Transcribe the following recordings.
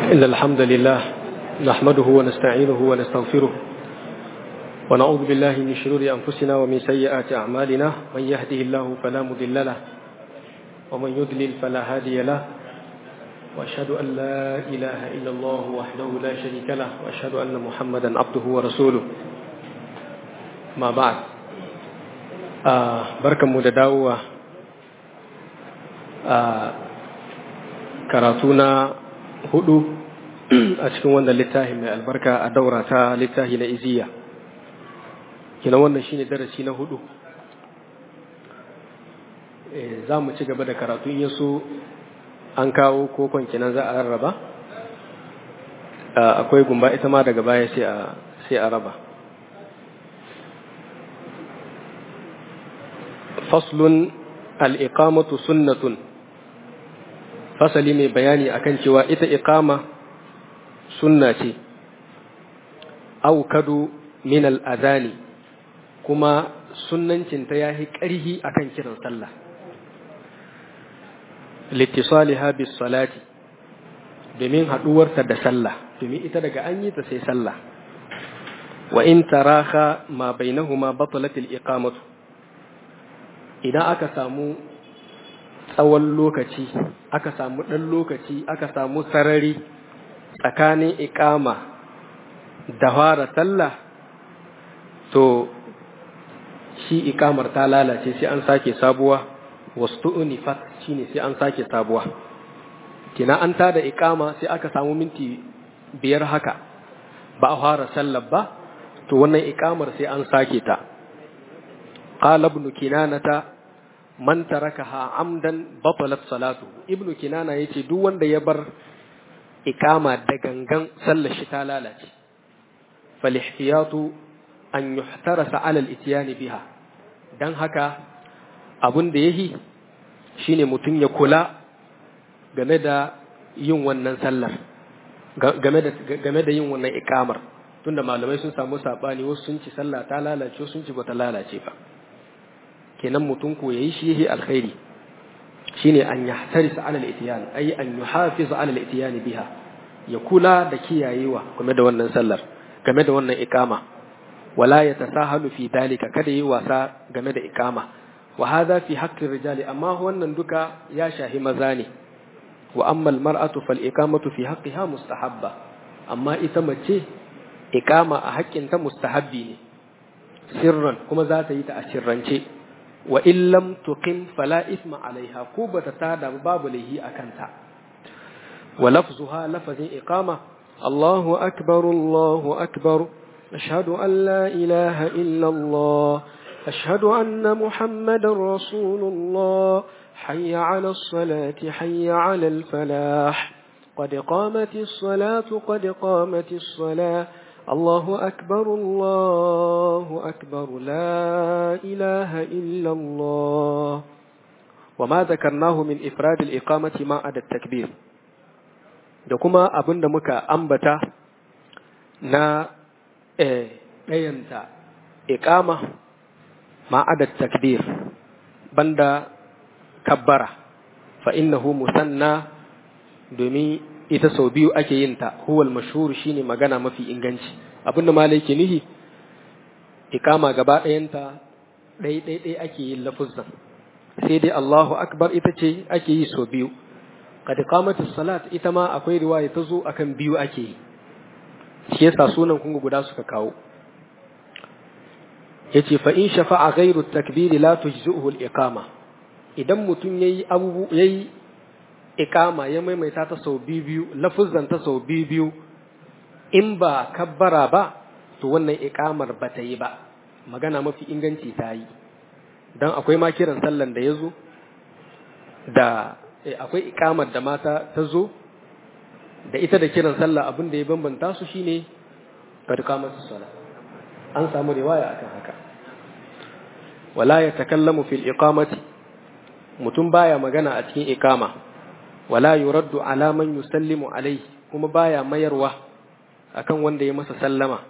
إن الحمد لله نحمده ونستعينه ونستغفره ونعوذ بالله من شرور أنفسنا ومن سيئات أعمالنا من يهده الله فلا مضل له ومن يضلل فلا هادي له وأشهد أن لا إله إلا الله وحده لا شريك له وأشهد أن محمدا عبده ورسوله ما بعد آه بركة مدداوة آه كراتونا hudu a cikin wannan littafi mai albarka a daura ta littafi na iziya kina wannan shine darasi na hudu za mu ci gaba da karatun yaso an kawo kokon kinan za a rarraba akwai gumba ita ma daga baya sai a raba faslun al'iƙamatu sunnatun fasali mai bayani akan cewa ita iqama sunna ce aukadu min al'adani kuma sunnancinta ya yi ƙarhi akan kiran sallah littisaliha bis salati domin haɗuwarta da sallah domin ita daga an yi ta sai sallah wa in taraha ma bainahuma batalatil iqamatu idan aka samu tsawon lokaci aka samu ɗan lokaci aka samu sarari tsakanin ikama da fara sallah to shi ikamar ta lalace sai an sake sabuwa wasu unifat shi ne sai an sake sabuwa kina an tada ikama sai aka samu minti biyar haka ba a fara sallar ba to wannan ikamar sai an sake ta qala ibn kinanata man tarakaha amdan batalat salatu ibnu kinana yace duk wanda ya bar ikama da gangan sallar shi ta lalace fal ihtiyatu an yuhtarasa ala al-ityan biha dan haka abun da yahi shine mutum ya kula game da yin wannan sallar game da game da yin wannan ikamar tunda malamai sun samu sabani wasu sun ci sallah ta lalace wasu sun ci bata lalace ba kenan mutum ko yayi shi yake alkhairi shine an yahtaris ala al-ityan ay an yuhafiz ala al-ityan biha ya kula da kiyayewa game da wannan sallar game da wannan ikama wala yatasahalu fi dalika kada yi wasa game da ikama wa hadha fi haqqi rijali amma wannan duka ya shahi maza ne wa amma al-mar'atu fal iqamatu fi haqqiha mustahabba amma ita mace ikama a haƙƙinta mustahabbi ne sirran kuma za ta yi ta a sirrance wa in lam tuqim fala isma alaiha ko bata tada babu laihi akanta wa lafzuha lafazin iqama Allahu akbar Allahu akbar ashhadu an la ilaha illa Allah ashhadu anna muhammadar rasulullah hayya ala as-salati hayya ala al-falah قد قامت الصلاة قد قامت الصلاة الله أكبر الله أكبر لا إله إلا الله وما ذكرناه من إفراد الإقامة ما عدا التكبير da kuma abin da muka ambata na ɗayanta iƙama ma'adar takbir banda kabbara fa innahu musanna domin ita sau biyu ake yin ta huwal mashhur shine magana mafi inganci abinda malai ke nihi ikama gaba ɗayanta ɗai ɗai ɗai ake yin lafuzan sai dai Allahu akbar ita ce ake yi sau biyu kad qamatu salat ita ma akwai riwaya ta zo akan biyu ake yi shi yasa sunan kun guda suka kawo yace fa in shafa'a ghairu takbiri la tujzuhu al-iqama idan mutum yayi abubu yayi ikama ya maimaita ta sau biyu biyu lafuzan ta sau biyu biyu in ba kabbara ba to wannan ikamar ba ta yi ba magana mafi inganci ta yi don akwai ma kiran sallan da ya zo da akwai ikamar da mata ta zo da ita da kiran sallah abin da ya bambanta su shine barkamar sala an samu riwaya akan haka wala ya takallamu fil iqamati mutum baya magana a cikin ikama wala yuraddu ala man yusallimu alaihi kuma baya mayarwa akan wanda ya masa sallama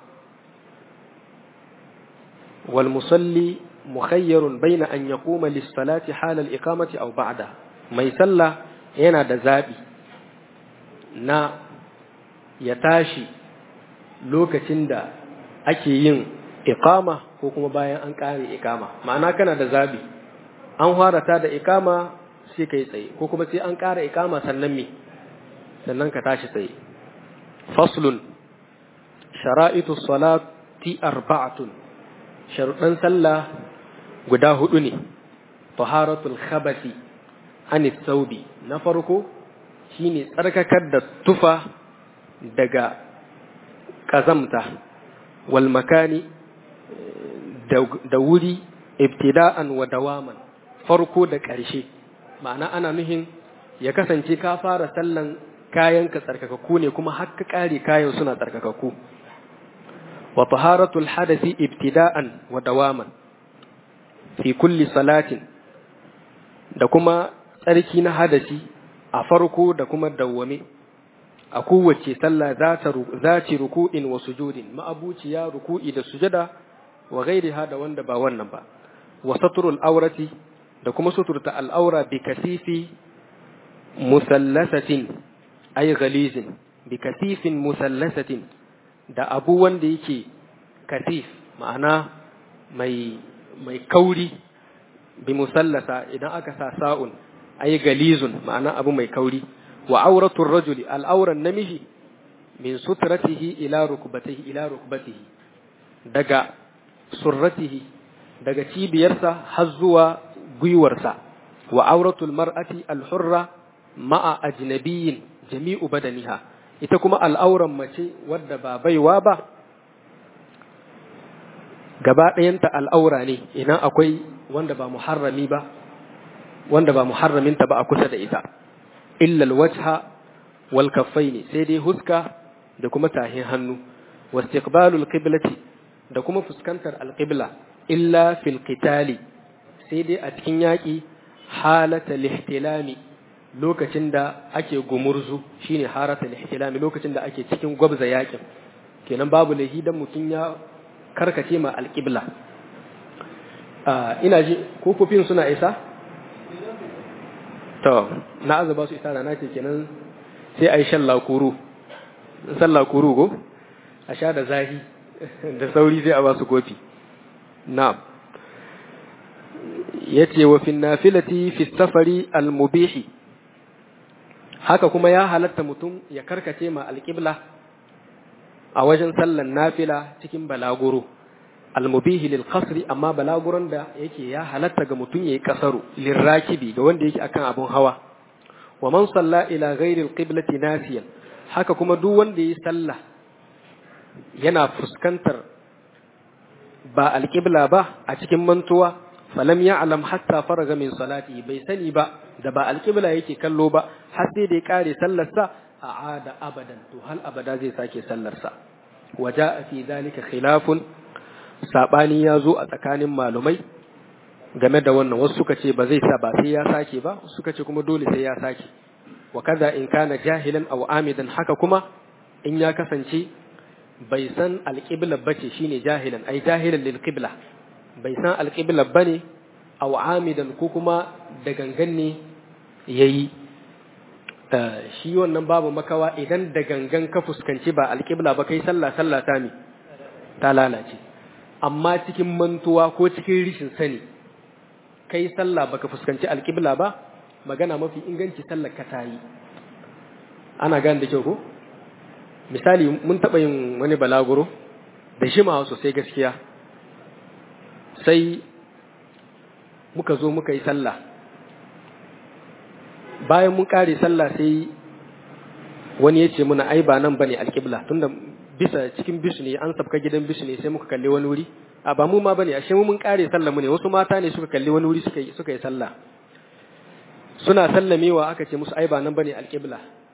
wal musalli mukhayyarun baina an yaquma lis salati hala al iqamati aw ba'da mai sallah yana da zabi na ya tashi lokacin da ake yin iqama ko kuma bayan an kare iqama ma'ana kana da zabi an harata da iqama sai kai tsaye ko kuma sai an kare iqama sannan me sannan ka tashi tsaye faslun shara'itu salati arba'atun sharuɗan sallah guda hudu ne taharatul khabasi anis saubi na farko shine tsarkakar da tufa daga kazamta wal makani da wuri ibtida'an wa dawaman farko da ƙarshe ma'ana ana nuhin ya kasance ka fara sallan kayan ka tsarkakakku ne kuma har ka ƙare kayan suna tsarkakakku wa taharatul hadasi ibtida'an wa dawaman fi kulli salatin da kuma tsarki na hadasi a farko da kuma dawwame a kowace sallah za ci ruku'in wa sujudin ma'abuciya ruku'i da sujada wa gairiha da wanda ba wannan ba wa saturul aurati da kuma suturta al'aura bi kasifi musallasatin ay ghalizin bi kasifin musallasatin da abu wanda yake kasif ma'ana mai mai kauri bi musallasa idan aka sa sa'un ay galizun ma'ana abu mai kauri wa auratul rajuli al'auran namiji min sutratihi ila rukbatihi ila rukbatihi daga surratihi daga cibiyarsa har zuwa gwiwarsa wa auratul mar'ati al-hurra ma'a ajnabiyyin jami'u badaniha ita kuma al'auran mace wadda ba baiwa ba gaba ɗayanta al'aura ne idan akwai wanda ba muharrami ba wanda ba muharraminta ba a kusa da ita illa alwajha wal kaffaini sai dai huska da kuma tahin hannu wastiqbalul qiblati da kuma fuskantar alqibla illa fil qitali sai dai a cikin yaki halata lihtilami lokacin da ake gumurzu shine harata lihtilami lokacin da ake cikin gwabza yakin kenan babu lahi dan mutun ya karkace ma alqibla ina ji kokofin suna isa to na azaba su isa da nace kenan sai a yi shan lakuru san lakuru go a sha da zahi da sauri sai a ba su kofi na'am yace wa fi nafilati fi safari al-mubihi haka kuma ya halatta mutum ya karkace ma alƙibla a wajen sallan nafila cikin balaguro almubihi lil qasri amma balaguron da yake ya halatta ga mutum yayi kasaru lil rakibi ga wanda yake akan abun hawa wa man salla ila ghairi alqiblati nasiyan haka kuma duk wanda yayi sallah yana fuskantar ba alqibla ba a cikin mantuwa falam ya'lam hatta faraga min salati bai sani ba da ba alqibla yake kallo ba har sai da ya kare sallarsa a'ada abadan to hal abada zai sake sallarsa waja fi dhalika khilafun sabani ya zo a tsakanin malumai game da wannan wasu suka ce ba zai sa ba sai ya sake ba suka ce kuma dole sai ya sake wa kaza in kana jahilan aw amidan haka kuma in ya kasance bai san alqibla bace shine jahilan ai jahilan lil qibla bai san alqibla bane aw amidan ko kuma da gangan ne yayi shi wannan babu makawa idan da gangan ka fuskanci ba alqibla ba kai sallah sallah ta mi ta lalace amma cikin mantuwa ko cikin rishin sani kai sallah baka fuskanci alƙibla ba magana mafi inganci sallar ka tayi ana gane da kyau ko misali mun taɓa yin wani balaguro da shimawa sosai gaskiya sai muka zo muka yi sallah bayan mun ƙare sallah sai wani ya ce muna ai ba nan bane alƙibla tunda bisa cikin bisu ne an sabka gidan bisu ne sai muka kalli wani wuri a ba mu ma bane ashe mu mun kare sallah mu ne wasu mata ne suka kalli wani wuri suka yi suka yi sallah suna sallamewa aka ce musu ai ba nan bane alqibla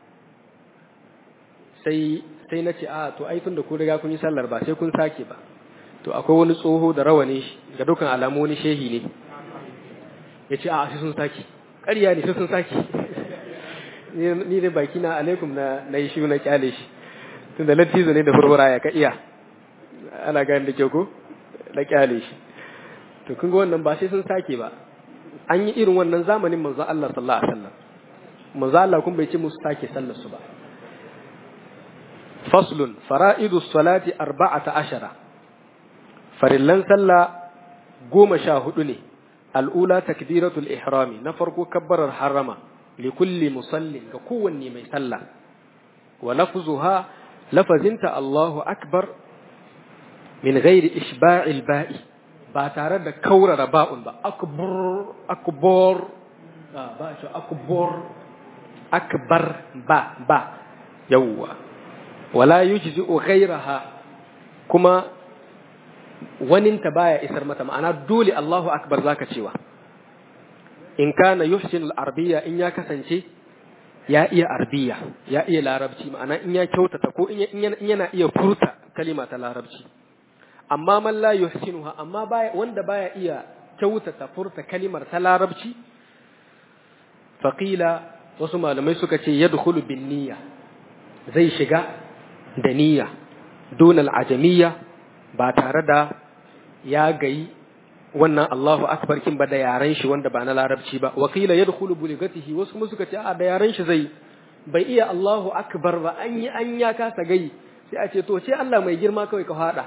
sai sai na ce a to ai tunda kun riga kun yi sallar ba sai kun sake ba to akwai wani tsoho da rawani ga dukkan alamu wani shehi ne ya ce a sai sun sake ƙarya ne sai sun sake ni da baki na alaikum na na yi shi na kyale shi tunda lattizo ne da furfura ya ka iya ana gani da kyau ko na kyale shi to kun ga wannan ba sai sun sake ba an yi irin wannan zamanin manzo Allah sallallahu alaihi wasallam manzo Allah kun bai ce musu sake sallar su ba faslun fara'idu salati arba'ata ashara farillan sallah goma sha hudu ne al'ula takbiratul ihrami na farko kabbarar harama li kulli musallin ga kowanne mai sallah wa lafzuha lafazinta Allahu akbar min ghairi ishba'il ba'i ba tare da kaurara ba'un ba akbar akbar ba shi akbar akbar ba ba yawwa wala yujzi'u ghairaha kuma waninta baya isar mata ma'ana dole Allahu akbar zaka cewa in kana yuhsin al-arabiyya in ya kasance ya iya arabiyya ya iya larabci ma'ana in ya kyautata ko in yana iya furta kalima ta larabci amma man la yuhsinuha amma baya wanda baya iya kyautata furta kalimar ta larabci faqila wasu malamai suka ce yadkhulu bin niyya zai shiga da niyya dun al-ajamiyya ba tare da ya gayi wannan Allahu akbar kin ba da yaran shi wanda ba na larabci ba wakila yadkhulu buligatihi wasu kuma suka ce a da yaran shi zai bai iya Allahu akbar ba an yi an ya kasa gayi sai a ce to ce Allah mai girma kawai ka fada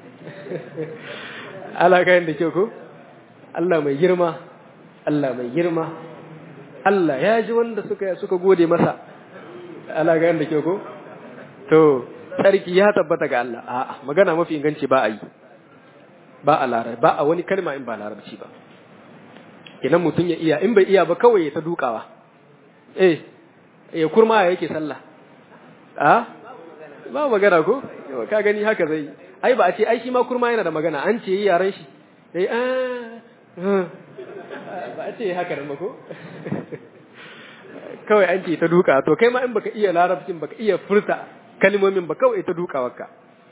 Allah kayan da ke ko Allah mai girma Allah mai girma Allah ya ji wanda suka suka gode masa Allah kayan da ke ko to sarki ya tabbata ga Allah a'a magana mafi inganci ba a yi ba a larabci ba a wani kalma in ba larabci ba idan mutum ya iya in bai iya ba kawai ya ta dukawa eh ya kurma yake sallah a ba magana ko ka gani haka zai ai ba a ce ai shi ma kurma yana da magana an ce yaran shi dai a ba a ce haka da mako kawai an ce ta duka to kai ma in baka iya larabcin baka iya furta kalmomin ba kawai ta duka wakka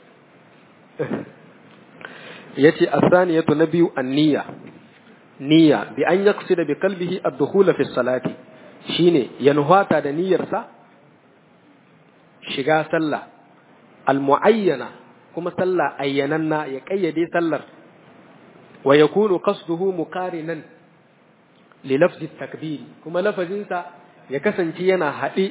yace as-saniyatu nabiyu an-niyya niyya bi an yaqsida bi qalbihi ad-dukhula fi salati shine ya nuhata da niyyarsa shiga sallah al-muayyana kuma sallah ayyananna ya kayyade sallar wa yakunu qasduhu muqarinan li lafzi takbir kuma lafazinsa ya kasance yana haɗe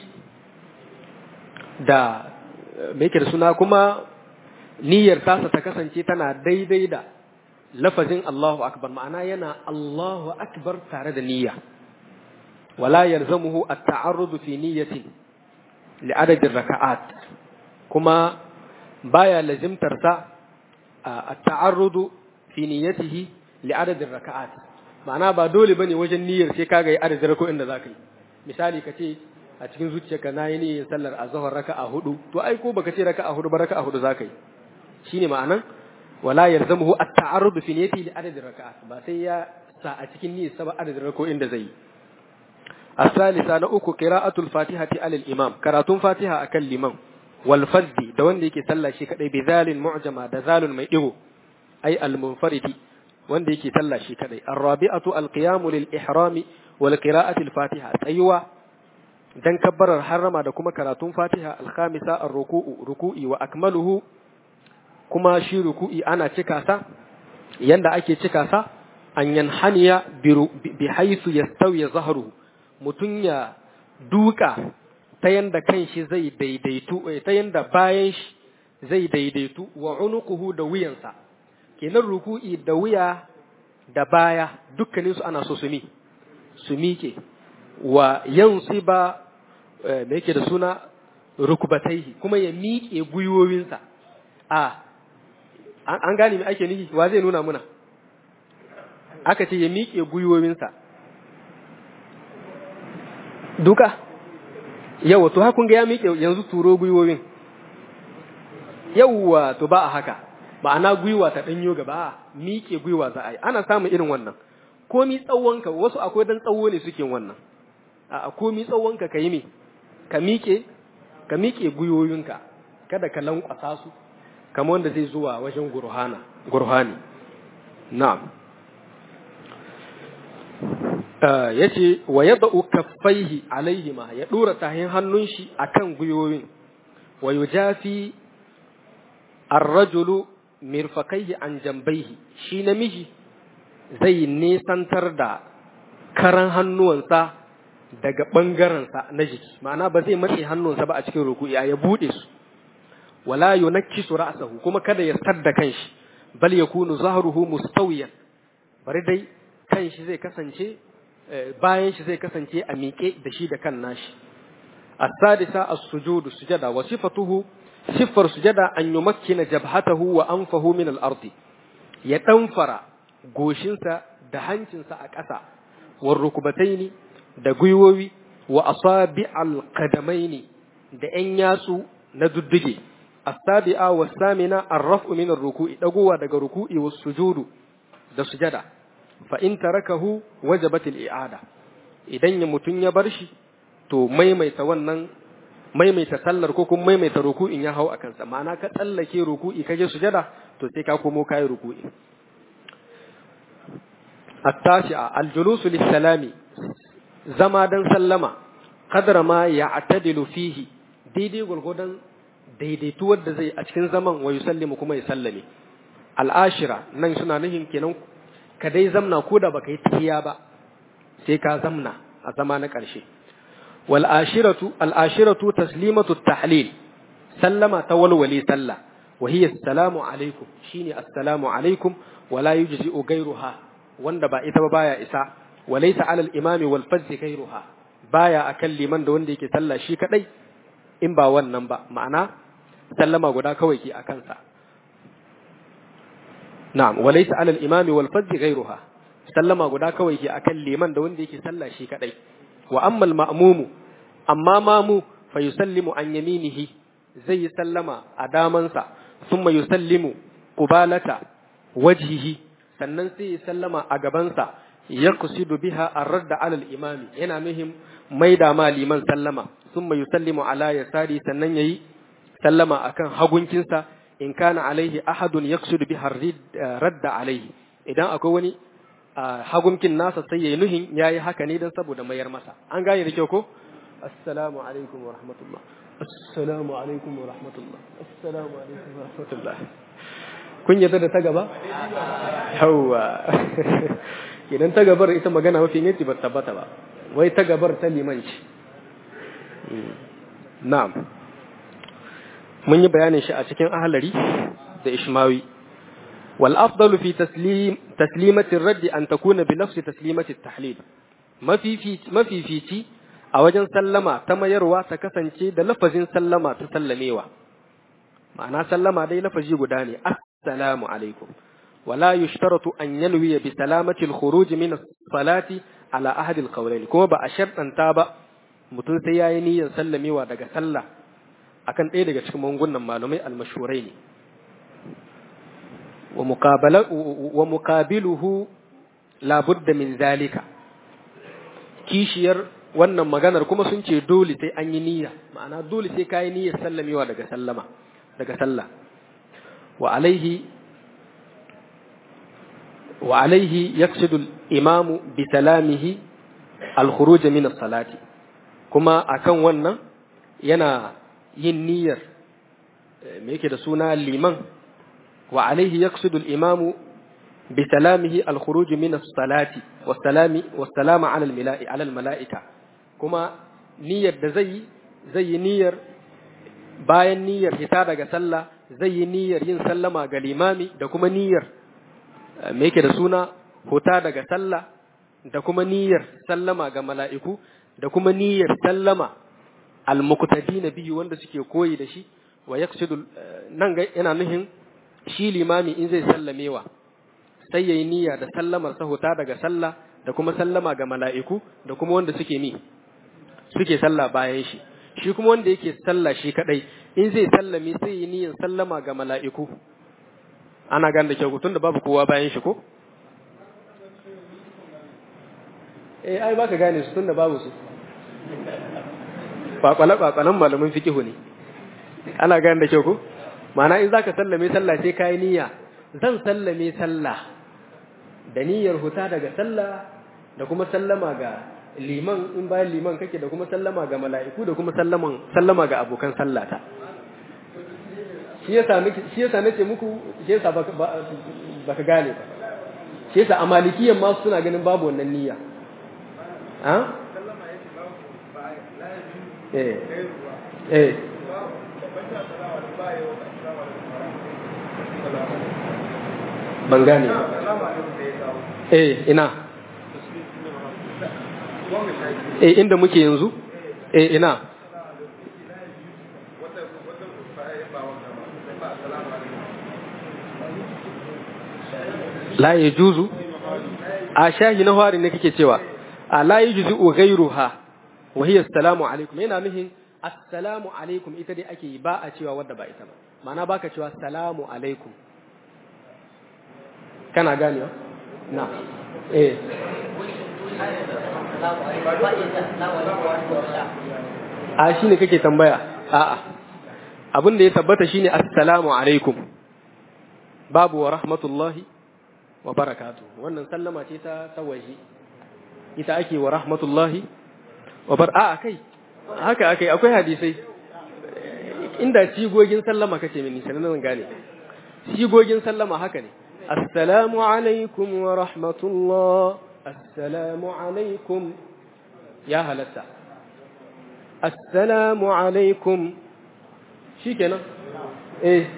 da me yake da suna kuma niyyar tasa ta kasance tana daidai da lafazin Allahu akbar ma'ana yana Allahu akbar tare da niyya wala yalzamuhu at-ta'arrud fi niyyatin li adadin raka'at kuma baya lazimtar sa at-ta'arrud fi niyyatihi li adadin raka'at ma'ana ba dole bane wajen niyyar sai kaga yi adadin raka'o'in da zaka yi misali kace a cikin zuciyarka nayi niyyar sallar azhar raka'a hudu to ai ko baka ce raka'a hudu ba raka'a hudu zaka yi shine ma'anan wala yalzamuhu at-ta'arrud fi niyyati li adadin raka'at ba sai ya sa a cikin niyyar sa ba adadin raka'o'in da zai yi الثالثة نأكو قراءة الفاتحة على الإمام كراتون فاتحة أكل الإمام والفزد دوان ديكي سلا شي كدي بذال معجمة دذال ميئو أي المنفرد وان ديكي سلا شي كدي الرابعة القيام للإحرام والقراءة الفاتحة أيوة dan kabbarar harrama da kuma karatun fatiha alkhamisa ar-ruku'u ruku'i wa akmaluhu kuma shi ruku'i ana cika sa yanda ake cika sa an yanhaniya bi haythu yastawi zahruhu mutum ya duka ta yanda kanshi zai daidaitu ta yanda bayan shi zai daidaitu wa unuquhu da wuyansa kenan ruku'i da wuya da baya dukkanin su ana so su mi su mike wa yansiba me yake da suna rukubataihi kuma ya miƙe gwiwowinsa a an gane me ake nufi wa zai nuna muna aka ce ya miƙe gwiwowinsa duka yawa to hakun ga ya miƙe yanzu turo gwiwowin yawa to ba a haka ma'ana gwiwa ta ɗanyo gaba a miƙe gwiwa za a yi ana samun irin wannan komi tsawonka wasu akwai dan tsawo ne suke wannan a komi tsawonka ka yi me ka miƙe ka miƙe gwiwoyinka kada ka lankwasa su kamar wanda zai zuwa wajen gurhana gurhani na'am ya ce wa ya da'u kaffaihi alaihima ya ɗora tahin hannun shi a kan gwiwoyin wa yu jafi arrajulu mirfakaihi an jambaihi shi namiji zai nesantar da karan hannuwansa daga ɓangarensa na jiki ma'ana ba zai matse hannunsa ba a cikin ruku'i ya buɗe su wala yunakkisu ra'sahu kuma kada ya sadda kanshi bal yakunu zahruhu mustawiyan bari dai kanshi zai kasance bayan shi zai kasance a miƙe da shi da kan nashi as-sadisa as-sujudu sujada wa sifatuhu siffar sujada an yumakkina jabhatahu wa anfahu min al-ardi ya ɗanfara goshinsa da hancinsa a ƙasa wa rukubataini da gwiwowi wa asabi alqadamaini da ƴan yatsu na dudduge asabi'a wa samina arrafu min ruku'i dagowa daga ruku'i was sujudu da sujada fa in tarakahu wajabat al-i'ada idan ya mutun ya bar shi to maimaita wannan maimaita sallar ko kuma maimaita ruku'in ya hau akan sa ma'ana ka tsallake ruku'i kaje sujada to sai ka komo kai ruku'i التاسعة الجلوس للسلام زما دن سلما قدر ما يعتدل فيه daidai gwargwadon daidaituwar da zai a cikin zaman wa yusallimu kuma ya sallame al'ashira nan suna nufin kenan ka dai zamna ko da baka yi tahiya ba sai ka zamna a zama na ƙarshe wal ashiratu al ashiratu taslimatu tahlil sallama ta walwali sallah wa hiya assalamu alaikum shine assalamu alaikum wala yujzi'u ghayruha wanda ba ita ba baya isa walaysa alal imami wal fajr ghayruha baya akan liman da wanda yake sallah shi kadai in ba wannan ba ma'ana sallama guda kawai ke akan sa na'am walaysa alal imami wal fajr ghayruha sallama guda kawai ke akan liman da wanda yake sallah shi kadai wa ammal ma'mumu amma mamu fa yusallimu an yaminihi zai yi sallama a damansa thumma yusallimu qubalata wajhihi sannan sai ya sallama a gabansa ya kusidu biha ar-radda alal imami yana muhim maida ma liman sallama thumma yusallimu ala yasari sannan yayi sallama akan hagunkinsa in kana alaihi ahadun yaqsidu biha radda alaihi idan akwai wani hagunkin nasa sai yayi nuhin yayi haka ne dan saboda mayar masa an gane da kyau ko assalamu alaikum wa rahmatullah assalamu alaikum wa rahmatullah assalamu alaikum wa rahmatullah kun yarda da ta gaba yawa idan ta gabar ita magana mafi ne ba tabbata ba wai ta gabar ta limanci na'am mun yi bayanin shi a cikin ahlari da ishmawi wal afdalu fi taslim taslimati ar-radd an takuna bi nafsi taslimati at-tahlil mafifici a wajen sallama ta mayarwa ta kasance da lafazin sallama ta sallamewa ma'ana sallama dai lafazi guda ne assalamu alaikum wala yushtaratu an yanwi bi salamati al-khuruj min as-salati ala ahadi al-qawlayn kuma ba a shartanta ba mutum sai yayi niyyar sallamewa daga sallah akan ɗaya daga cikin mangunan malumai al-mashhurai ne wa muqabala wa muqabiluhu la budda min zalika kishiyar wannan maganar kuma sun ce dole sai an yi niyya ma'ana dole sai kayi niyyar sallamewa daga sallama daga sallah wa alaihi wa alaihi yaqsidu al-imamu bi salamihi al-khuruj min as-salati kuma akan wannan yana yin niyyar me yake da suna liman wa alaihi yaqsidu al-imamu bi salamihi al-khuruj min as-salati was-salami was-salama 'ala al-mala'i 'ala al-mala'ika kuma niyyar da zai zai yi niyyar bayan niyyar hita daga sallah zai yi niyyar yin sallama ga limami da kuma niyyar me yake da suna huta daga sallah da kuma niyyar sallama ga mala'iku da kuma niyyar sallama al-muqtadina biyu wanda suke koyi da shi wa yaqsidu nan ga yana nuhin shi limami in zai sallamewa sai yayi niyya da sallamar sa huta daga sallah da kuma sallama ga mala'iku da kuma wanda suke mi suke sallah bayan shi shi kuma wanda yake sallah shi kadai in zai sallame sai yi niyyar sallama ga mala'iku ana gane da kyau tun da babu kowa bayan shi ko eh ai baka gane su tun da babu su kwakwale kwakwalen malamin fikihu ne ana gane da kyau ko ma'ana in zaka sallame sallah sai kai niyya zan sallame sallah da niyyar huta daga sallah da kuma sallama ga liman in bayan liman kake da kuma sallama ga mala'iku da kuma sallaman sallama ga abokan sallata shi yasa nake shi yasa nace muku shi yasa baka baka gane ba shi yasa amalikiyan ma suna ganin babu wannan niyya ha eh eh ban gane ba eh ina eh inda muke yanzu eh ina la ya juzu a shahi na harin ne kake cewa a la ya juzu ghairuha wa hiya assalamu alaikum yana nufin assalamu alaikum ita dai ake yi ba a cewa wadda ba ita ba ma'ana baka cewa assalamu alaikum kana gane na eh a shi ne kake tambaya a'a abin da ya tabbata shine assalamu alaikum babu wa rahmatullahi wa barakatu wannan sallama ce ta tawaji ita ake wa rahmatullahi wa bar a kai haka akai akwai hadisai inda sigogin sallama kace mini sanan zan gane sigogin sallama haka ne assalamu alaikum wa rahmatullah assalamu alaikum ya halatta assalamu alaikum shikenan eh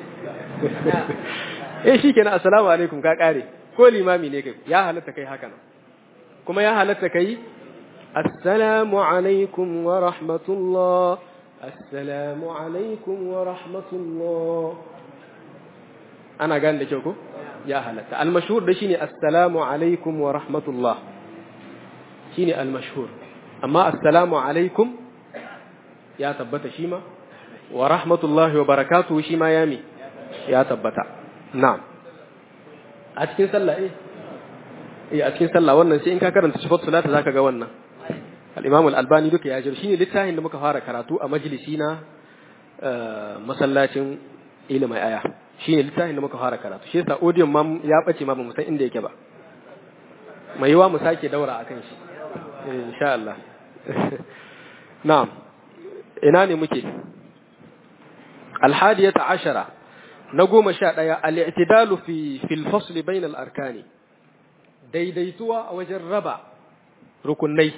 eh shikenan assalamu alaikum ka kare ko limami ne kai ya halatta kai haka nan kuma ya halatta kai assalamu alaikum wa rahmatullah assalamu alaikum wa rahmatullah ana gane da kyau ko ya halatta al-mashhur da shine assalamu alaikum wa rahmatullah shine al-mashhur amma assalamu alaikum ya tabbata shi ma wa rahmatullahi wa barakatuhu shi ma ya mi ya tabbata na'am a cikin sallah eh eh a cikin sallah wannan sai in ka karanta sifatu salata zaka ga wannan al-imam al-albani duka ya jira shine littafin da muka fara karatu a majalisi na masallacin ilimin aya shine littafin da muka fara karatu shi yasa audio ma ya bace ma bamu san inda yake ba mai yiwa mu sake daura akan shi eh insha Allah na'am ina ne muke al-hadiyata ashara na goma sha ɗaya al'itidalu fi filfasli bain al'arkani daidaituwa a wajen raba rukunai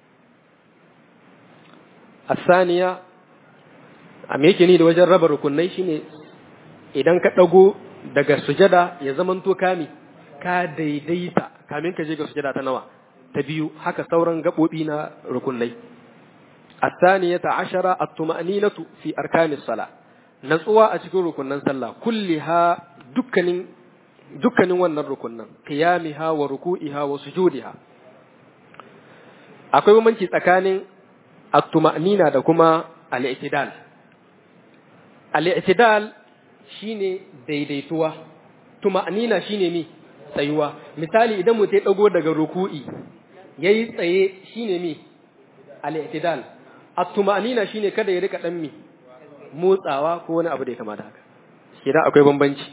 a saniya a meke ni da wajen raba rukunai shine idan ka ɗago daga sujada ya zamanto kami ka daidaita kamin ka je ga sujada ta nawa ta biyu haka sauran gaɓoɓi na rukunai a saniya ta ashara a tuma'aninatu fi arkanis sala natsuwa a cikin rukunnan sallah kulliha dukkanin dukkanin wannan rukunnan qiyamiha wa ruku'iha wa sujudiha akwai bambanci tsakanin at-tuma'nina da kuma al-i'tidal al-i'tidal shine daidaituwa tuma'nina shine mi tsayuwa misali idan mutum ya dago daga ruku'i yayi tsaye shine mi al-i'tidal at-tuma'nina shine kada ya rika dan mi motsawa ko wani abu da ya kamata haka shi da akwai bambanci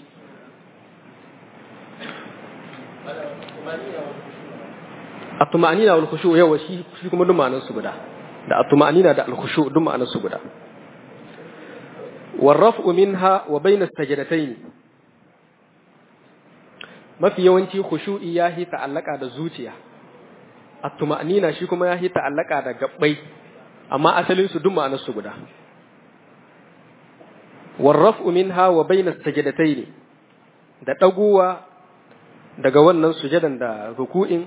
at-tuma'nina wal khushu' yawa shi shi kuma duk ma'anar su guda da at-tuma'nina da al-khushu' duk ma'anar su guda warraf'u minha wa bayna as-sajdatayn mafi yawanci khushu'i ya hi ta'allaka da zuciya at-tuma'nina shi kuma ya hi ta'allaka da gabbai amma asalin su duk ma'anar su guda warraf'u minha wa bayna as-sajdatayn da daguwa daga wannan sujadan da ruku'in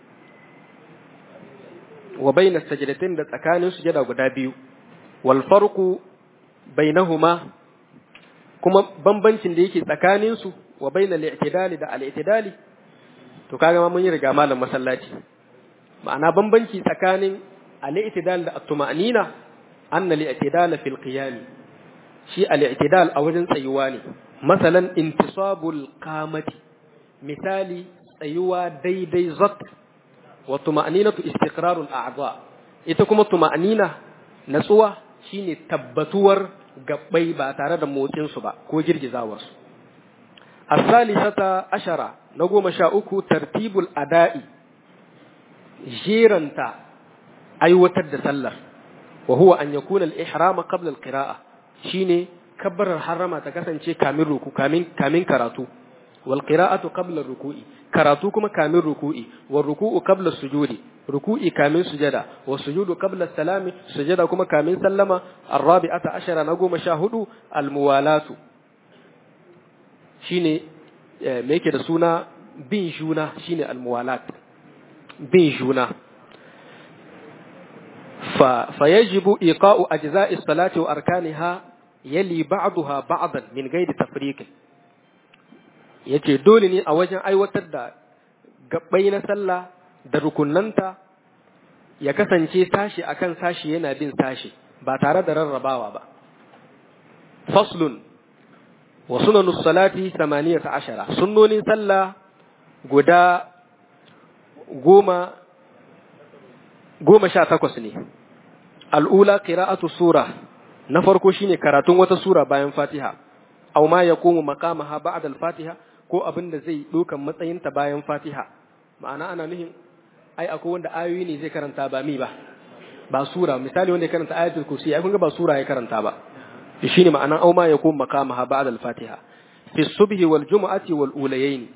wa bayna as-sajdatayn da tsakanin sujada guda biyu wal farqu bainahuma kuma bambancin da yake tsakanin su wa bainal i'tidali da al-i'tidali to kaga ma mun yi riga malam masallaci ma'ana bambanci tsakanin al-i'tidal da at-tuma'nina anna al-i'tidal fil qiyam shi al-i'tidal a wajen tsayuwa ne masalan intisabul qamati misali tsayuwa daidai zat wa tuma'ninatu istiqrarul a'dha ita kuma tuma'nina natsuwa shine tabbatuwar gabbai ba tare da motsin su ba ko girgizawar su as-salisata ashara na goma sha uku tartibul ada'i jeranta aiwatar da sallar wa huwa an yakuna al-ihrama qabla al-qira'a shine kabbarar harama ta kasance kamin ruku kamin kamin karatu wal qira'atu qabla ruku'i karatu kuma kamin ruku'i wal ruku'u qabla sujudi ruku'i kamin sujada wa sujudu qabla salami sujada kuma kamin sallama arabi'ata ashara na goma sha hudu al muwalatu shine me yake da suna bin juna shine almuwalat bin juna fa fayajibu iqa'u ajza'i salati wa arkaniha yali ba'daha ba'dan min ghairi tafriq yace dole ne a wajen aiwatar da gabbai na sallah da rukunnanta ya kasance sashi akan sashi yana bin sashi ba tare da rarrabawa ba faslun wa sunanus salati 18 sunnonin sallah guda goma goma sha takwas ne al'ula qira'atu sura na farko shine karatun wata sura bayan fatiha aw ma yaqumu maqamaha ba'da al-fatiha ko abin da zai dokan matsayinta bayan fatiha ma'ana ana nuhin ai akwai wanda ayoyi ne zai karanta ba mi ba ba sura misali wanda ya karanta ayatul kursi ai kun ga ba sura ya karanta ba shine ma'anan aw ma yaqumu maqamaha ba'da al-fatiha fi subhi wal jumu'ati wal ulayayn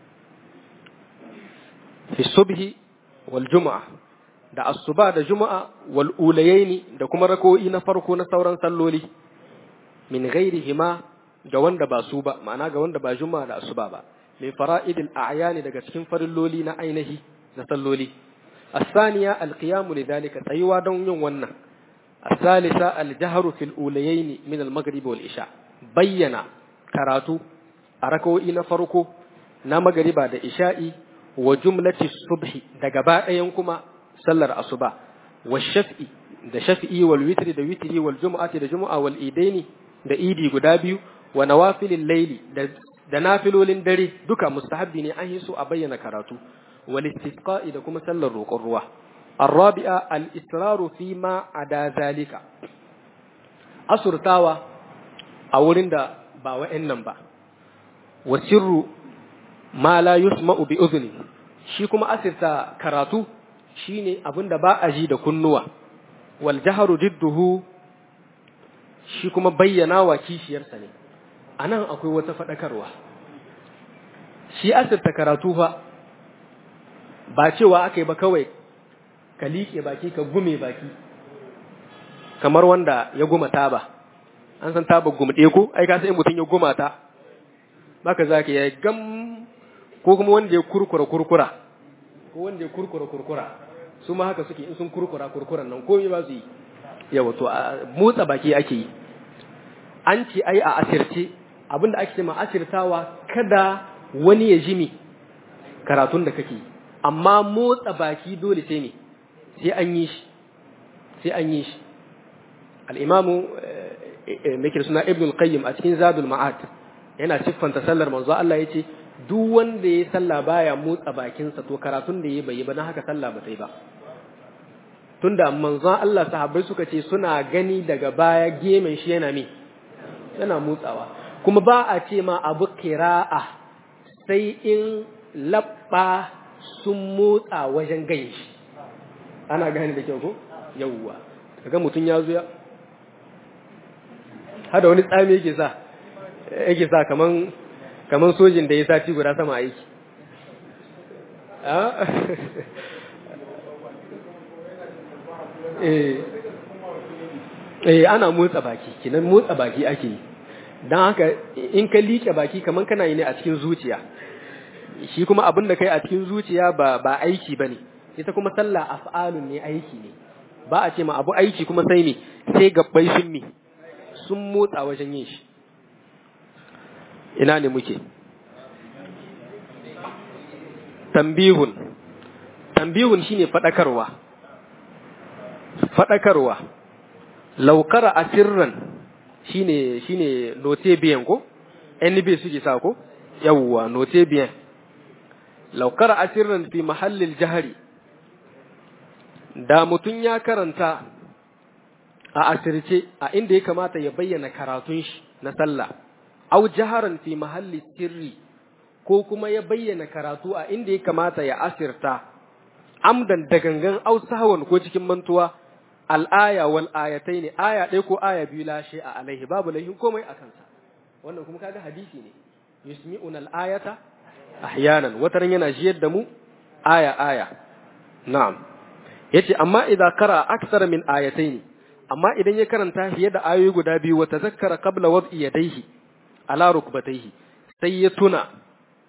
fi subhi wal jumu'a da asuba da juma'a wal ulayaini da kuma rako'i na farko na sauran salloli min ghairihima ga wanda ba su ba ma'ana ga wanda ba juma'a da asuba ba min fara'idil a'yani daga cikin farilloli na ainihi na salloli الثانية القيام لذلك تيوا دون يوم ونن الثالثة الجهر في الأوليين من المغرب والإشاء بينا كراتو أركو إنا فرقو نا مغرب دا إشائي وجملة الصبح دا قباء ينكما sallar asuba wa shaf'i da shaf'i wal witri da witri wal jumu'ati da jumu'a wal idaini da idi guda biyu wa nawafilil layli da da nafilolin dare duka mustahabbi ne an yi su a bayyana karatu wal istisqa'i da kuma sallar roƙon ruwa الرابعة الإصرار فيما عدا ذلك أسرتاوا أولين دا با وإنن با وسر ما لا يسمع بأذن shi kuma asirta karatu shine abin da ba a ji da kunnuwa wal jaharu didduhu shi kuma bayyana wa kishiyarsa ne anan akwai wata faɗakarwa shi asirta karatu fa ba cewa aka yi ba kawai ka liƙe baki ka gume baki kamar wanda ya guma taba an san taba gumɗe ko ai ka sai mutum ya guma ta baka zaka ya gam ko kuma wanda ya kurkura kurkura ko wanda ya kurkura kurkura su ma haka suke in sun kurkura kurkuran nan komai ba su yi yawa to motsa baki ake yi an ce ai a asirce abinda ake ce ma asirtawa kada wani ya jimi karatun da kake amma motsa baki dole sai ne sai an yi shi sai an yi shi al-imamu mai suna ibn al-qayyim a cikin zadul ma'ad yana siffanta sallar manzo Allah yace duk wanda ya salla baya motsa bakinsa to karatun da ya bai ba na haka sallah ba ta yi ba tunda manzon Allah sahabbai suka ce suna gani daga baya gemen shi yana me yana motsawa kuma ba a ce ma abu kira'a sai in labba sun motsa wajen gani shi ana gani da kyau ko yawwa kaga mutum ya zo ya hada wani tsami yake sa yake sa kaman kaman sojin da ya sati guda sama aiki eh ana motsa baki kinan motsa baki ake yi don haka in ka liƙe baki kaman kana yi ne a cikin zuciya shi kuma abin da kai a cikin zuciya ba ba aiki bane ita kuma sallah af'alun ne aiki ne ba a ce ma abu aiki kuma sai me sai gabbai sun me sun motsa wajen yin shi ina ne muke tambihun tambihun shine fadakarwa fadakarwa laukara asirran shine shine note biyan ko NB suke sa ko yawwa note biyan laukara asirran fi mahallil jahari da mutum ya karanta a asirce a inda ya kamata ya bayyana karatun shi na sallah au jaharan fi mahalli sirri ko kuma ya bayyana karatu a inda ya kamata ya asirta amdan da gangan au sahwan ko cikin mantuwa al'aya wal ayatai ne aya ɗaya ko aya biyu lashe a alaihi babu laifin komai a kansa wannan kuma kaga hadisi ne yusmi'una al-ayata ahyanan wataran yana jiyar da mu aya aya na'am yace amma idza qara akthara min ayatayn amma idan ya karanta fiye da ayoyi guda biyu wa tazakkara qabla wad'i yadayhi ala rukbatayhi sai ya tuna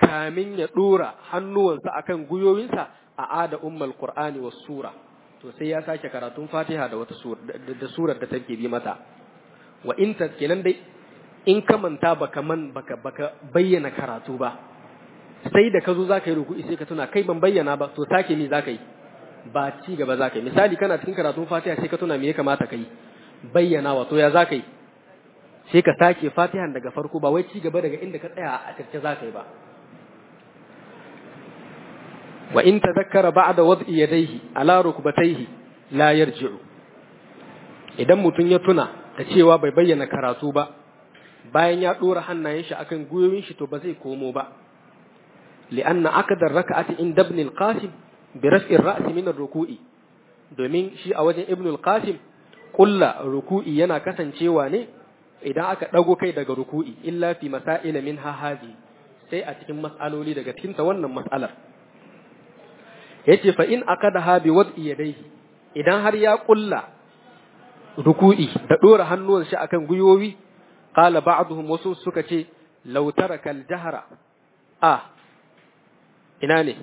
kamin ya dora hannuwansa akan guyoyinsa a ada ummul qur'ani was sura to sai ya sake karatun fatiha da wata sura da surar da take bi mata wa in ta kenan dai in ka manta baka man baka baka bayyana karatu ba sai da ka zo zaka yi ruku'i sai ka tuna kai ban bayyana ba to sake ni zaka yi ba ci gaba zaka yi misali kana cikin karatun fatiha sai ka tuna me ya kamata ka yi bayyana wa to ya zaka yi sai ka sake fatihan daga farko ba wai ci gaba daga inda ka tsaya a circe zaka yi ba wa in tadhakkara ba'da wad'i yadayhi ala rukbatayhi la yarji'u idan mutun ya tuna da cewa bai bayyana karatu ba bayan ya dora hannayen shi akan guyoyin shi to ba zai komo ba li'anna akadar raka'ati inda ibn al-qasim bi raf'i ar-ra's min ar-ruku'i domin shi a wajen ibn al-qasim kulla ruku'i yana kasancewa ne idan aka dago kai daga ruku'i illa fi masail min hahazi sai a cikin mas'aloli daga cikin ta wannan mas'alar yace fa in akadaha bi wad'i yadayhi idan har ya kulla ruku'i da dora hannuwan shi akan guyoyi qala ba'dhum wasu suka ce law taraka al-jahra ah ina ne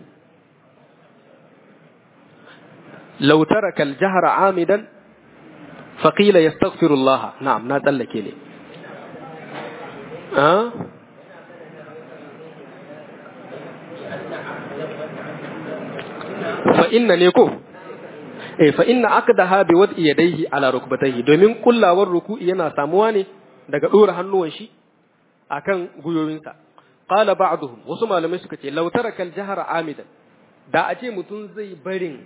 law taraka al-jahra amidan fa qila yastaghfirullah na'am na tsallake ne ah fa inna ne ko eh fa inna aqdaha bi wad'i yadayhi ala rukbatayhi domin kullawar ruku'i yana samuwa ne daga dora hannuwan shi akan guyoyinsa qala ba'dhum wasu malamai suka ce law taraka al-jahra amidan da a ce mutum zai barin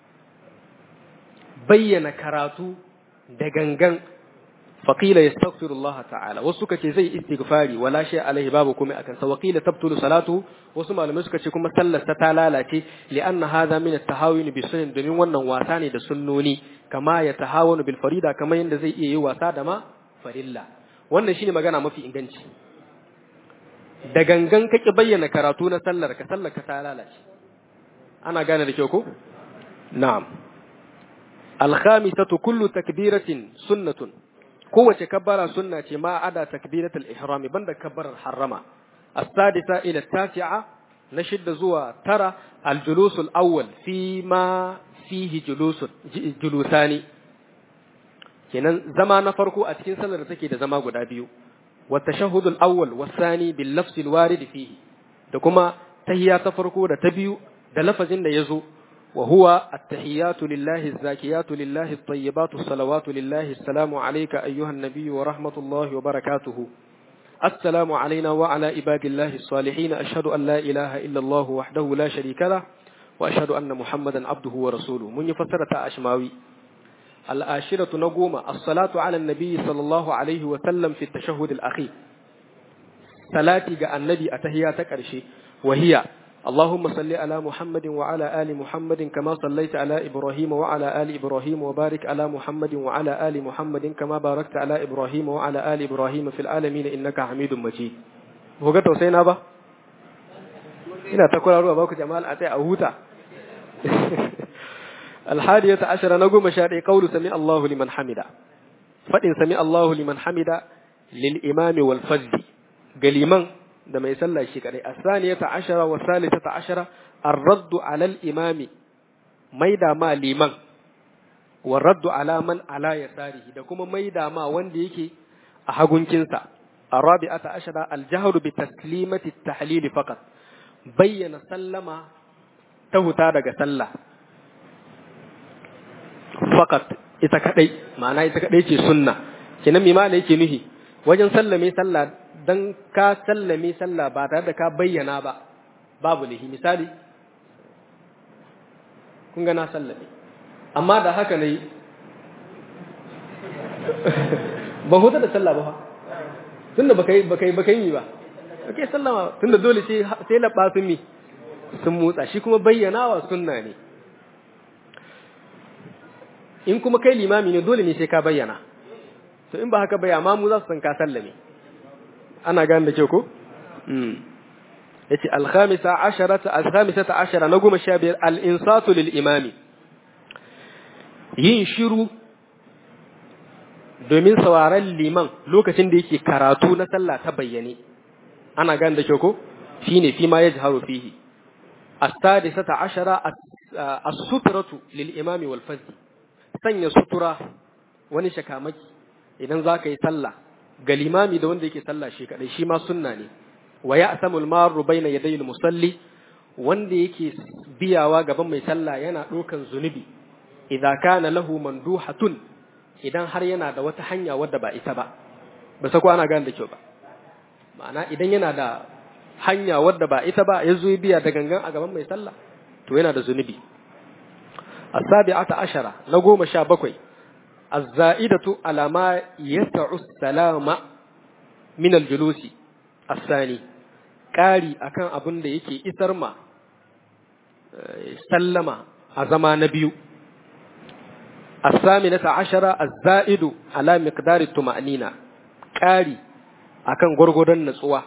bayyana karatu da gangan faqila yastaghfirullah ta'ala wasu suka ce zai istighfari wala shay alaihi babu kuma akan sa waqila tabtulu salatu wasu malamai suka ce kuma sallar ta lalace li'anna hadha min at-tahawun bi sunan domin wannan wasa ne da sunnoni kama ya tahawunu bil farida kamar yanda zai iya yi wasa da ma farilla wannan shine magana mafi inganci da gangan kake bayyana karatu na sallar ka sallar ka ta lalace ana gane da kyau ko na'am al-khamisatu kullu takbiratin sunnatun kowace kabbara sunna ce ma ada takbiratul ihrami banda kabbarar harrama as-sadisa ila tasi'a na shidda zuwa tara al-julusul awwal fi ma fihi julusun julusani kenan zama na farko a cikin sallar da take da zama guda biyu wa tashahhudul awwal wasani bil lafzil warid fihi da kuma tahiyya ta farko da ta biyu da lafazin da yazo وهو التحيات لله الزاكيات لله الطيبات الصلوات لله السلام عليك أيها النبي ورحمة الله وبركاته السلام علينا وعلى عباد الله الصالحين أشهد أن لا إله إلا الله وحده لا شريك له وأشهد أن محمدا عبده ورسوله من يفسرة أشماوي الآشرة نقوم الصلاة على النبي صلى الله عليه وسلم في التشهد الأخير صلاتي النبي أتهياتك أرشي وهي اللهم صل على محمد وعلى آل محمد كما صليت على إبراهيم وعلى آل إبراهيم وبارك على محمد وعلى آل محمد كما باركت على إبراهيم وعلى آل إبراهيم في العالمين إنك حميد مجيد هو توسينا با ina ta kula ruwa baku jama'a a a huta alhadiyata ashara na goma sha ɗaya qawlu sami Allahu liman hamida fadin sami Allahu liman hamida lil imami wal fazzi ga liman da mai sallah shi kadai asaniyata ashara wa salisata ashara ar-raddu ala al-imami maida ma liman wa raddu ala man ala yasarihi da kuma maida ma wanda yake a hagunkinsa arabi'ata ashara al-jahru bi taslimati at-tahlil faqat bayyana sallama ta huta daga sallah faqat ita kadai ma'ana ita kadai ce sunna kenan me ma yake nuhi wajen sallame sallah dan ka sallame sallah ba tare da ka bayyana ba babu lihi misali kun ga na sallame amma da haka ne ba huta da sallah ba tunda baka yi baka yi baka yi ba kake sallama tunda dole sai sai labba sun mi sun motsa shi kuma bayyanawa sunna ne in kuma kai limami ne dole ne sai ka bayyana to in ba haka bai amma mu za su san ka sallame ana gane da kyau ko yace al-khamisa asharata al-khamisata ashara na goma sha biyar al-insatu lil imami yin shiru domin sauraron liman lokacin da yake karatu na sallah ta bayyane ana gane da kyau ko shine fi ma yajharu fihi as-sadisata ashara as-sutratu lil imami wal fazl sanya sutura wani shakamaki idan zaka yi sallah ga limami da wanda yake sallah shi kadai shi ma sunna ne wa ya'tamu al-marru bayna yaday al-musalli wanda yake biyawa gaban mai sallah yana dokan zunubi idza kana lahu manduhatun idan har yana da wata hanya wadda ba ita ba ba sako ana gane da kyau ba ma'ana idan yana da hanya wadda ba ita ba ya zo ya biya da gangan a gaban mai sallah to yana da zunubi as-sabi'ata ashara na goma sha bakwai az-za'idatu ala ma yas'u salama min al-julusi as-sani ƙari akan abin da yake isar ma sallama a zama na biyu الثامنة عشرة الزائد على مقدار الطمأنينة ƙari akan gwargwadon natsuwa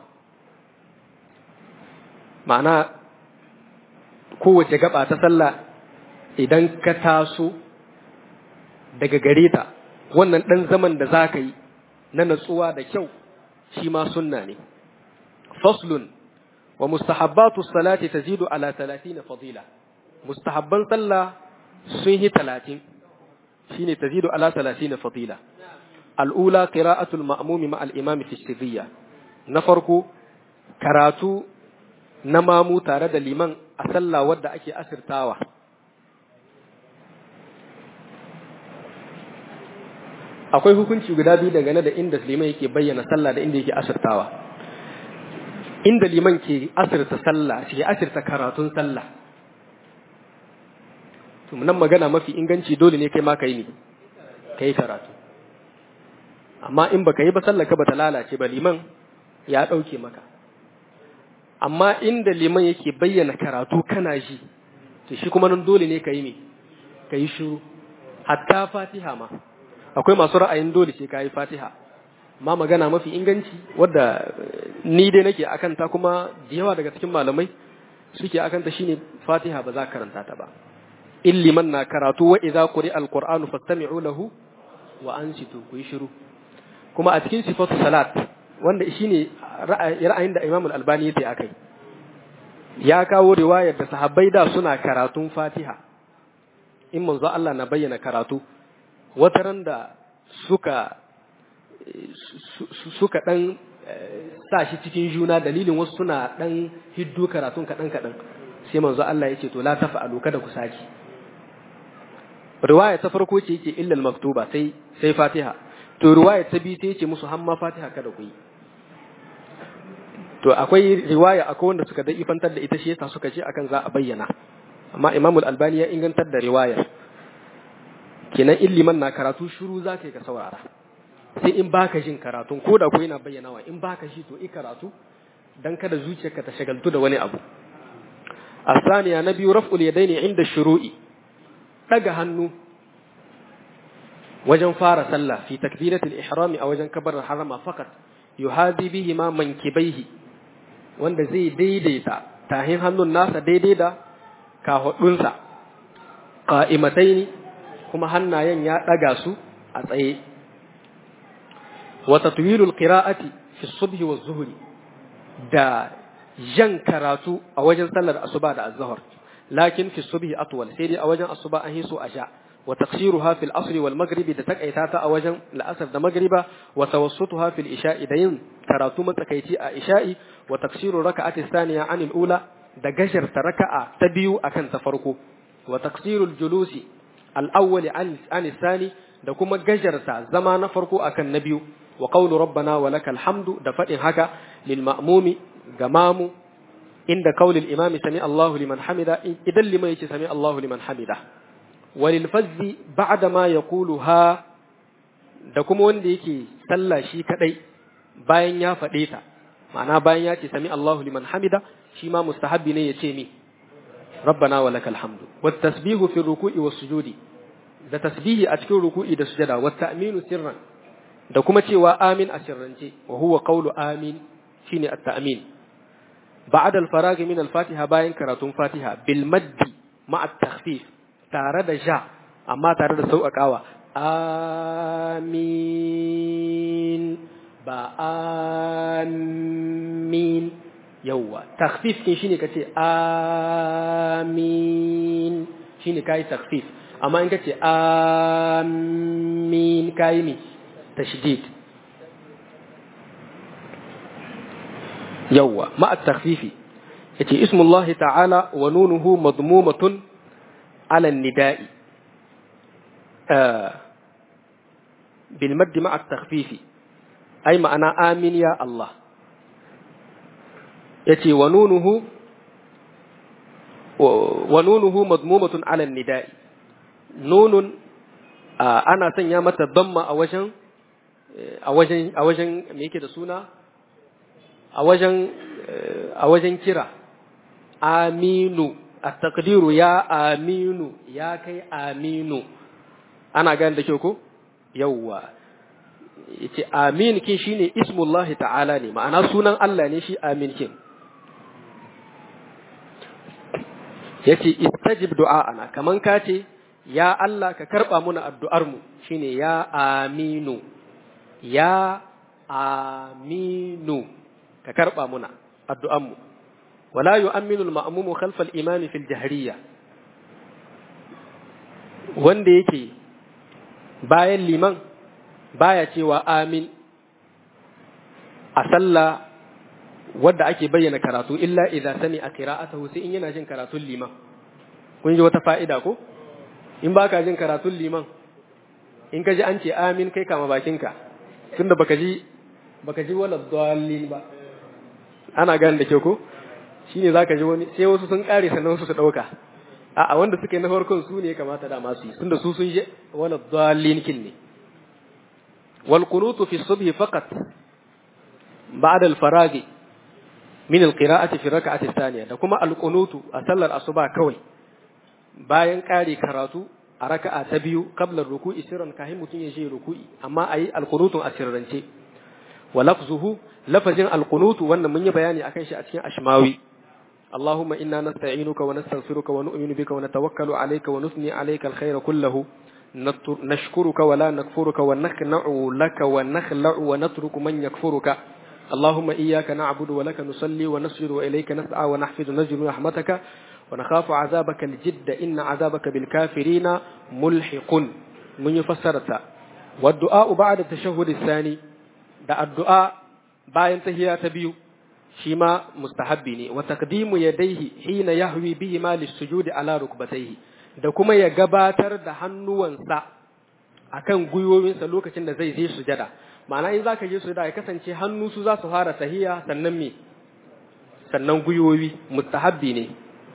ma'ana kowace gaba ta sallah idan ka taso daga gare ta wannan ɗan zaman da za ka yi na natsuwa da kyau shi ma sunna ne faslun wa mustahabbatu salati tazidu ala 30 fadila mustahabban sallah sun yi talatin shine tazidu ala 30 fadila al'ula qira'atul ma'mumi ma al-imam fi sirriya na farko karatu na mamu tare da liman a sallah wadda ake asirtawa akwai hukunci guda biyu dangane da inda liman yake bayyana sallah da inda yake asirtawa inda liman ke asirta sallah shi asirta karatun sallah to nan magana mafi inganci dole ne kai ma kai ne kai karatu amma in baka yi ba sallar ka bata lalace ba liman ya dauke maka amma inda liman yake bayyana karatu kana ji to shi kuma nan dole ne kai ne kai shiru hatta fatiha ma akwai masu ra'ayin dole sai kai fatiha ma magana mafi inganci wadda ni dai nake akan ta kuma da yawa daga cikin malamai suke akan ta shine fatiha ba za ka karanta ta ba in liman na karatu wa idza quri alqur'anu fastami'u lahu wa ansitu ku yi shiru kuma a cikin sifatu salat wanda shine ra'ayin da Imam al-Albani yake akai ya kawo riwayar da sahabbai da suna karatun Fatiha in manzo Allah na bayyana karatu wataran da suka suka dan sa shi cikin juna dalilin wasu suna dan hiddo karatun kadan kadan sai manzo Allah ya ce to la tafa'alu kada ku saki riwaya ta farko ce yake illal maktuba sai sai Fatiha to riwaya ta biyu sai yace musu hamma Fatiha kada ku yi to akwai riwaya akwai wanda suka dai ifantar da ita shi yasa suka ce akan za a bayyana amma Imam al-Albani ya ingantar da riwayar kenan illiman na karatu shiru zaka yi ka saurara sai in baka jin karatun ko da ko yana bayyanawa in baka shi to i karatu dan kada zuciyarka ta shagaltu da wani abu الثانية نبي رفع اليدين عند الشروع daga hannu wajen fara sallah fi takbiratul ihrami a wajen kabar harama fakat yuhadi bihi ma mankibaihi wanda zai daidaita tahin hannun nasa daidai da kahudunsa qa'imataini kuma hannayen ya daga su a tsaye wa tatwilul qira'ati fi subhi wa zuhri da jan karatu a wajen sallar asuba da azhar lakin fi subhi atwal sai dai a wajen asuba an hiso a sha wa taqsiruha fil asr wal maghribi da takaita ta a wajen la'asar da magriba wa tawassutuha fil isha'i da yin karatu matsakaici a isha'i wa taqsiru raka'ati thaniya anil ula da gashar ta raka'a ta biyu akan ta farko wa taqsirul julusi al awwal an an thani da kuma gajarta zama na farko akan na biyu wa qawlu rabbana wa lakal hamdu da fadin haka lil ma'mumi ga mamu inda kaulil imami sami Allahu liman hamida idan liman yace sami Allahu liman hamida walil fazzi ba'da ma yaqulu ha da kuma wanda yake sallah shi kadai bayan ya faɗe ta ma'ana bayan ya ce sami Allahu liman hamida shi ma mustahabbi ne yace mi rabbana wa lakal hamdu wat tasbihu fi ruku'i was sujudi da tasbihi a cikin ruku'i da sujada wat ta'minu sirran da kuma cewa amin a sirrance wa huwa qawlu amin shine at-ta'min بعد الفراغ من الفاتحة باين كراتون فاتحة بالمد مع التخفيف تارد جاء أما تارد سوء كاوة آمين با آمين yawwa takhfif kin shine kace amin shine kai takhfif amma in kace amin kai mi tashdid yawwa ma at-takhfifi yace ismullahi ta'ala wa nunuhu madmumatun ala an-nida'i bil madd ma at-takhfifi ay ma'ana amin ya Allah yace wa nunuhu wa nunuhu madmumatun ala nida'i nunun ana sanya mata damma a wajen a wajen a wajen me yake da suna a wajen a wajen kira aminu at-taqdiru ya aminu ya kai aminu ana gane da kyau ko yawwa yace amin kin shine ismullahi ta'ala ne ma'ana sunan Allah ne shi amin kin yace istajib du'a'ana kaman ka ce ya Allah ka karba muna addu'ar mu shine ya aminu ya aminu ka karba muna addu'an mu wala yu'minu al-ma'mumu khalfa al-imam fi al-jahriyya wanda yake bayan liman baya cewa amin a sallah wadda ake bayyana karatu illa idza sami a qira'atahu sai in yana jin karatun liman kun ji wata fa'ida ko in baka jin karatun liman in ka ji an ce amin kai kama bakinka tunda baka ji baka ji wala dallin ba ana gane da ke ko shine zaka ji wani sai wasu sun kare sannan wasu su dauka a'a wanda suke na farkon su ne kamata da masu yi tunda su sun ji wala dallin kin ne wal qunutu fi subhi faqat ba'da al faragi min alqira'ati fi rak'ati thaniya da kuma alqunutu a sallar asuba kawai bayan kare karatu a raka'a ta biyu qabla ruku'i sirran kahin mutun ya je ruku'i amma ayi alqunutun a sirrance wa lafzuhu lafazin alqunutu wannan mun yi bayani akan shi a cikin ashmawi اللهم إنا نستعينك ونستغفرك ونؤمن بك ونتوكل عليك ونثني عليك الخير كله نشكرك ولا نكفرك ونخنع لك ونخلع ونترك من يكفرك اللهم إياك نعبد ولك نصلي ونسجد وإليك نسعى ونحفظ نجل رحمتك ونخاف عذابك الجد إن عذابك بالكافرين ملحق من يفسرت والدعاء بعد التشهد الثاني da addu'a bayan tahiya ta biyu shi ma mustahabbi ne wa taqdimu yadayhi hina yahwi bihi ma lisujudi ala rukbatayhi da kuma ya gabatar da hannuwansa akan gwiwowinsa lokacin da zai je sujada ma'ana in zaka je sujada ya kasance hannu su za su fara tahiya sannan me sannan gwiwowi mustahabbi ne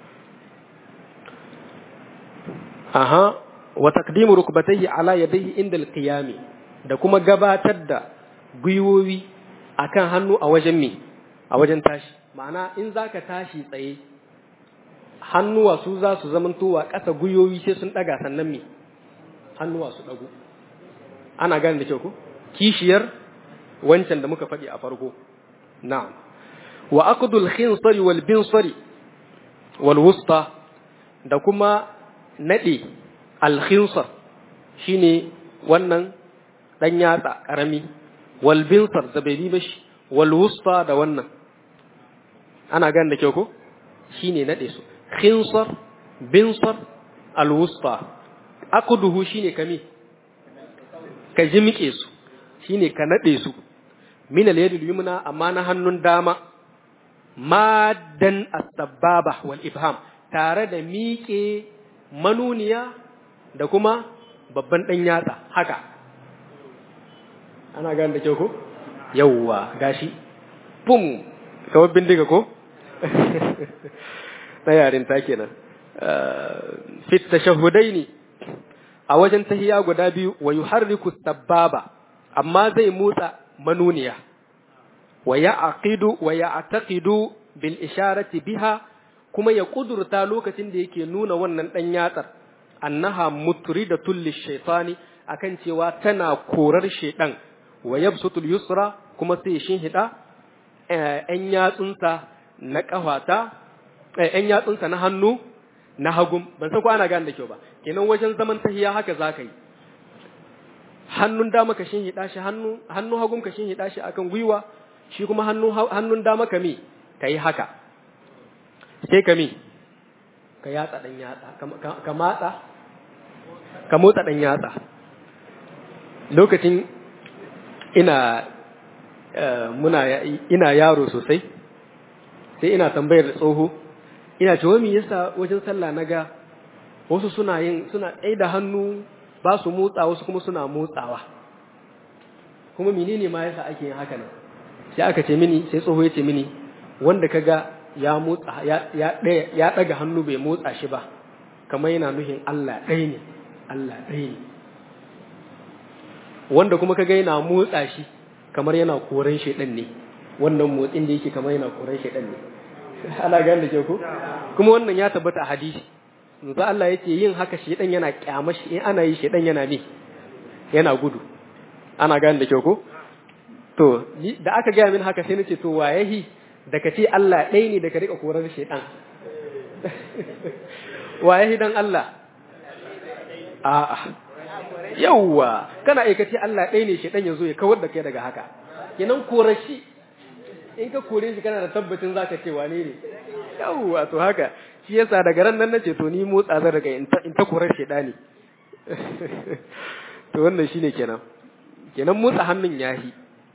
aha wa taqdimu rukbatayhi ala yadayhi inda al da kuma gabatar da gwiwowi akan hannu a wajen me a wajen tashi ma'ana in zaka tashi tsaye hannuwa su za su zamantowa ƙasa gwiwowi sai sun ɗaga sannan me hannuwa su ɗago ana gane da kyau ko kishiyar wancan da muka faɗi a farko na'am wa aqdul khinsari wal binsari wal wusta da kuma nade al khinsar shine wannan dan yatsa karami wal binsar da bai bi bashi wal wusta da wannan ana gane da kyau ko shine nade su khinsar binsar al wusta aqduhu shine kami ka jimike su shine ka nade su min al yadil yumna amma na hannun dama maddan as-sababa wal ibham tare da miƙe manuniya da kuma babban dan yatsa haka ana gane da kyau ko yawwa gashi pum kawai bindiga ko na yarin ta kenan fit tashahhudaini a wajen tahiya guda biyu wa yuharriku sababa amma zai motsa manuniya wa ya'qidu wa ya'taqidu bil isharati biha kuma ya kudurta lokacin da yake nuna wannan dan yatsar annaha mutridatul lishaytani akan cewa tana korar shedan wa yabsutul yusra kuma sai shin hida ɗan yatsunsa na kafata ɗan yatsunsa na hannu na hagum ban san ko ana gane da kyau ba kenan wajen zaman tahiya haka zaka yi hannun dama ka shin hida shi hannu hannu hagum ka shin hida shi akan gwiwa shi kuma hannu hannun dama ka mi ka yi haka sai ka mi ka yatsa ɗan yatsa ka matsa ka motsa ɗan yatsa lokacin ina muna ina yaro sosai sai ina tambayar da tsoho ina cewa me yasa wajen sallah naga wasu suna yin suna tsaye da hannu ba su motsa wasu kuma suna motsawa kuma menene ma yasa ake yin haka nan sai aka ce mini sai tsoho ya ce mini wanda kaga ya motsa ya ya daga hannu bai motsa shi ba kamar yana nuhin Allah ɗaya ne Allah ɗaya ne wanda kuma kaga yana motsa shi kamar yana koran shedan ne wannan motsin da yake kamar yana koran shedan ne ana gane da ke ko kuma wannan ya tabbata a hadisi manzo Allah yake yin haka shedan yana kyama shi in ana yi shedan yana ne yana gudu ana gane da ke ko to da aka gaya min haka sai nace to wayahi da ka ce Allah ɗaya ne da ka rika korar shedan wayahi dan Allah a'a yawwa kana aikace Allah ɗaya ne shedan ya zo ya kawar da kai daga haka kenan korar shi in ka kore shi kana da tabbacin zaka ce wane ne yawwa to haka shi yasa daga ran nan nace to ni motsa zan daga in ta korar shedani to wannan shine kenan kenan motsa hannun yahi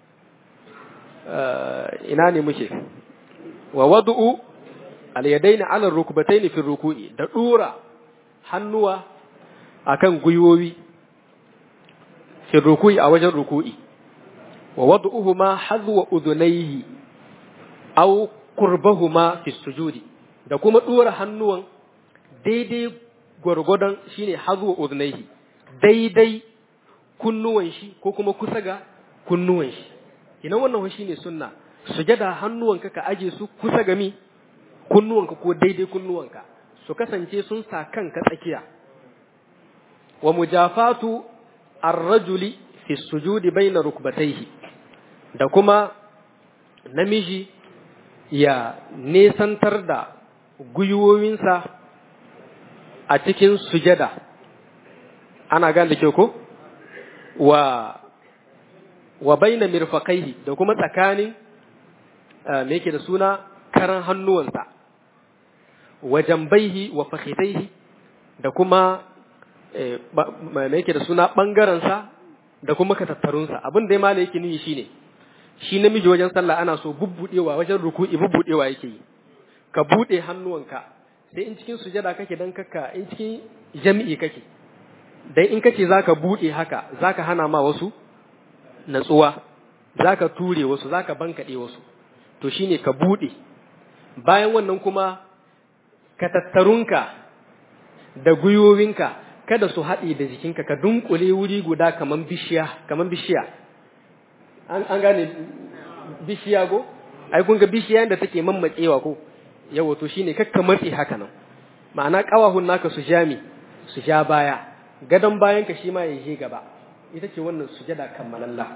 ina ne muke wa wadu'u al yadaini ala rukbataini fi ruku'i da dura hannuwa akan gwiwowi fi ruku'i a wajen ruku'i wa wadu'uhuma hadwa udunayhi aw qurbahuma fi sujudi da kuma dora hannuwan daidai gwargwadon shine hazu udnaihi daidai kunnuwan shi ko kuma kusa ga kunnuwan shi ina wannan shine sunna sujada hannuwanka ka aje su kusa ga mi kunnuwanka ko daidai kunnuwanka su kasance sun sa kanka tsakiya wa mujafatu ar-rajuli fi sujudi baina rukbatayhi da kuma namiji ya nesantar da gwiwowinsa a cikin sujada ana gane da ke ko wa wa baina mirfaqaihi da kuma tsakanin me yake da suna karan hannuwansa wa jambaihi wa fakhidaihi da kuma me yake da suna bangaransa da kuma katattarunsa abin da ya mala yake nuni shine shi namiji wajen sallah ana so bubbudewa wajen ruku'i bubbudewa yake yi ka bude hannuwanka sai in cikin sujada kake dan kaka in cikin jami'i kake dan in kace zaka bude haka zaka hana ma wasu natsuwa zaka ture wasu zaka bankade wasu to shine ka bude bayan wannan kuma ka tattarunka da gwiwowinka kada su haɗe da jikinka ka dunkule wuri guda kaman bishiya kaman bishiya an gane bishiya go ai kun ga bishiya da take mammatsewa ko yawa to shine kakka matsi haka nan ma'ana kawahun naka su jami su ja baya gadon bayan ka shi ma ya je gaba ita ce wannan sujada kammalalla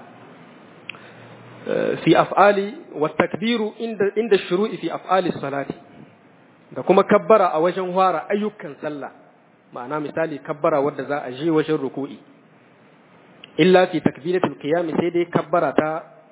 fi af'ali wa takbiru inda inda shuru'i fi af'ali salati da kuma kabbara a wajen fara ayyukan sallah ma'ana misali kabbara wadda za a je wajen ruku'i illa fi takbiratul qiyam sai dai kabbara ta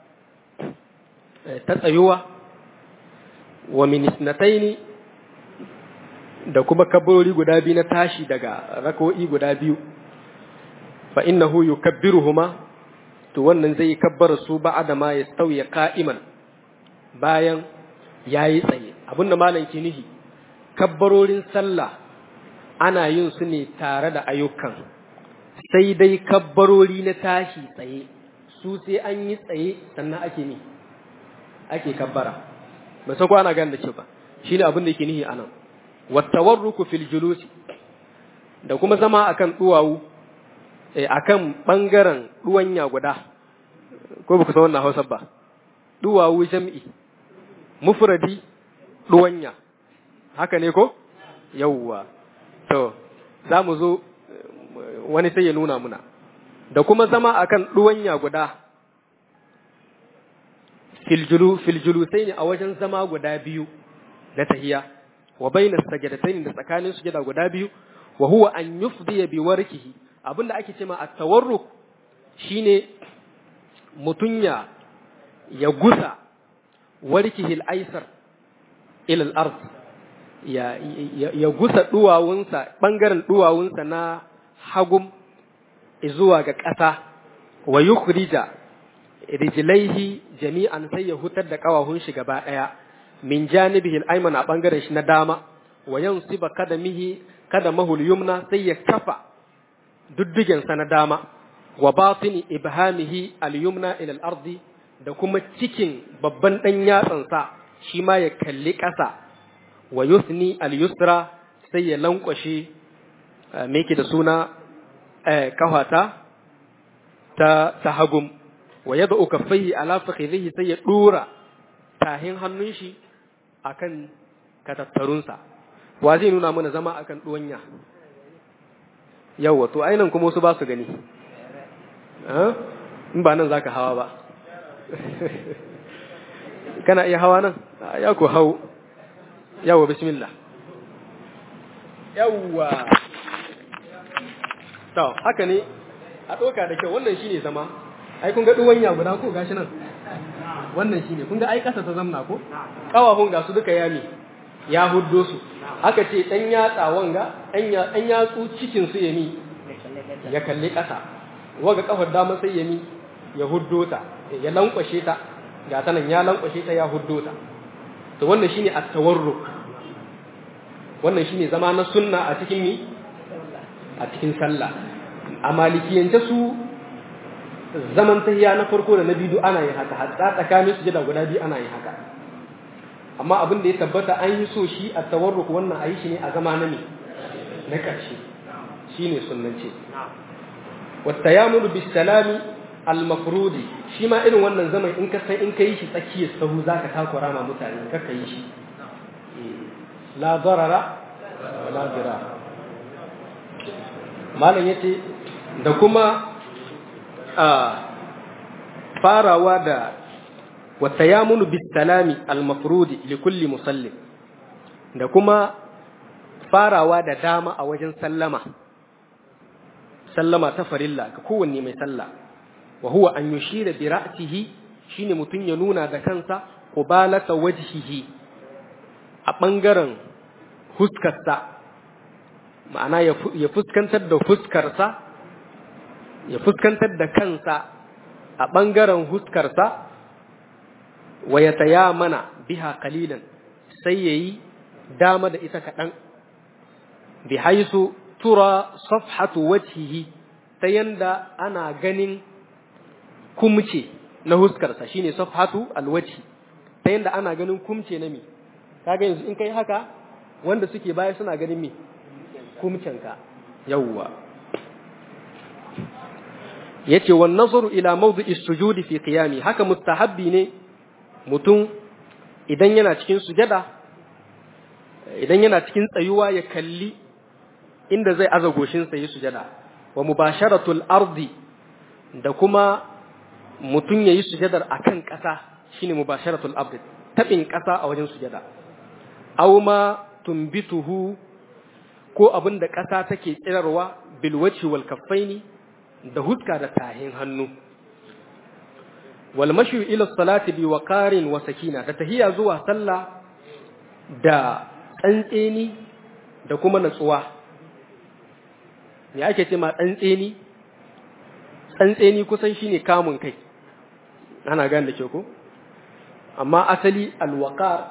ta tsayuwa wa min isnataini da kuma kabbarori guda biyu na tashi daga rako'i guda biyu fa innahu yukabbiruhuma to wannan zai kabbara su ba'da ma yastawi qa'iman bayan yayi tsaye abinda malam ke nihi kabbarorin sallah ana yin su ne tare da ayyukan sai dai kabbarori na tashi tsaye su sai an yi tsaye sannan ake ni ake kabbara ba san ko ana gane da ce ba shine abin da yake nihi anan wattawarruku fil julusi da kuma zama akan duwawu eh akan bangaren duwanya guda ko baka san wannan Hausa ba duwawu jam'i mufradi duwanya haka ne ko yawwa to za mu zo wani sai ya nuna muna da kuma zama akan duwanya guda filjulu filjulu sai ne a wajen zama guda biyu na tahiya wa bainas sajadatayn da tsakanin sujada guda biyu wa huwa an yufdi bi warkihi abinda ake cewa at-tawarruk shine mutunya ya gusa warkihi al-aysar ila al-ard ya ya gusa duwawunsa bangaren duwawunsa na hagum zuwa ga ƙasa wa yukhrija rijlaihi jami'an sai ya hutar da kawahun shi gaba daya min janibihi al-ayman a bangaren shi na dama wa yansiba kadamihi kadamahu al-yumna sai ya kafa duddugen sa na dama wa batini ibhamihi al-yumna ila al-ardi da kuma cikin babban dan yatsan sa shi ma ya kalli ƙasa wa yusni al-yusra sai ya lankwashe me yake da suna kafata ta ta hagum wa yad'u kaffaihi ala fakhidhihi sai ya dura tahin hannun shi akan katattarunsa wa zai nuna mana zama akan duwanya yawa to ainihin kuma wasu ba su gani in ba nan zaka hawa ba kana iya hawa nan ya ku hau yawa bismillah yawa to haka ne a ɗauka da kyau wannan shine zama ai kun ga duwanya guda ko gashi nan wannan shine kun ga ai kasa ta zamna ko kawahun ga su duka yami ya huddo su aka ce dan yatsa wanga dan yatsu cikin su yami ya kalli kasa waga kafar dama sai yami ya huddo ta ya lankwashe ta ga ta nan ya lankwashe ta ya huddo ta to wannan shine at-tawarruk wannan shine zama na sunna a cikin mi a cikin sallah a malikiyance su zaman tahiya na farko da na biyu ana yin haka hatta tsakanin su jada guda biyu ana yin haka amma abin da ya tabbata an yi so shi a tawarruk wannan a yi shi ne a zama na ne na ƙarshe shi ne sunnance wata ya mulu bisalami al-mafrudi shi ma irin wannan zaman in ka san in ka yi shi tsakiyar sahu za ka takura ma mutane ka ka yi shi la darara la dirara malam yace da kuma farawa da watayamunu bisalami almafrudi likulli musallin da kuma farawa da dama a wajen sallama sallama ta farilla ga kowanne mai sallah wa huwa an yushira bi ra'sihi shine mutun ya nuna da kansa qubalata wajhihi a bangaren huskarsa ma'ana ya fuskantar da fuskarsa ya fuskantar da kansa a ɓangaren huskarsa wa ya taya mana biha kalilan sai ya yi dama da ita kaɗan bi haisu tura safhatu wajhihi ta yanda ana ganin kumce na huskarsa shine safhatu alwajhi ta yanda ana ganin kumce na mi kaga yanzu in kai haka wanda suke baya suna ganin mi kumcenka yawwa yace wan nazaru ila mawdi'i sujudi fi qiyami haka mustahabbi ne mutum idan yana cikin sujada idan yana cikin tsayuwa ya kalli inda zai aza goshin sa yi sujada wa mubasharatul ardi da kuma mutum yayi sujadar akan ƙasa shine mubasharatul ardi tabin ƙasa a wajen sujada aw ma tumbituhu ko abin da ƙasa take tsirarwa bilwaci wal kaffaini da huska da tahin hannu wal mashu ila salati bi waqarin wa sakina da tahiya zuwa sallah da tsantseni da kuma natsuwa me ake ce ma tsantseni tsantseni kusan shine kamun kai ana gane da ke ko amma asali alwaqar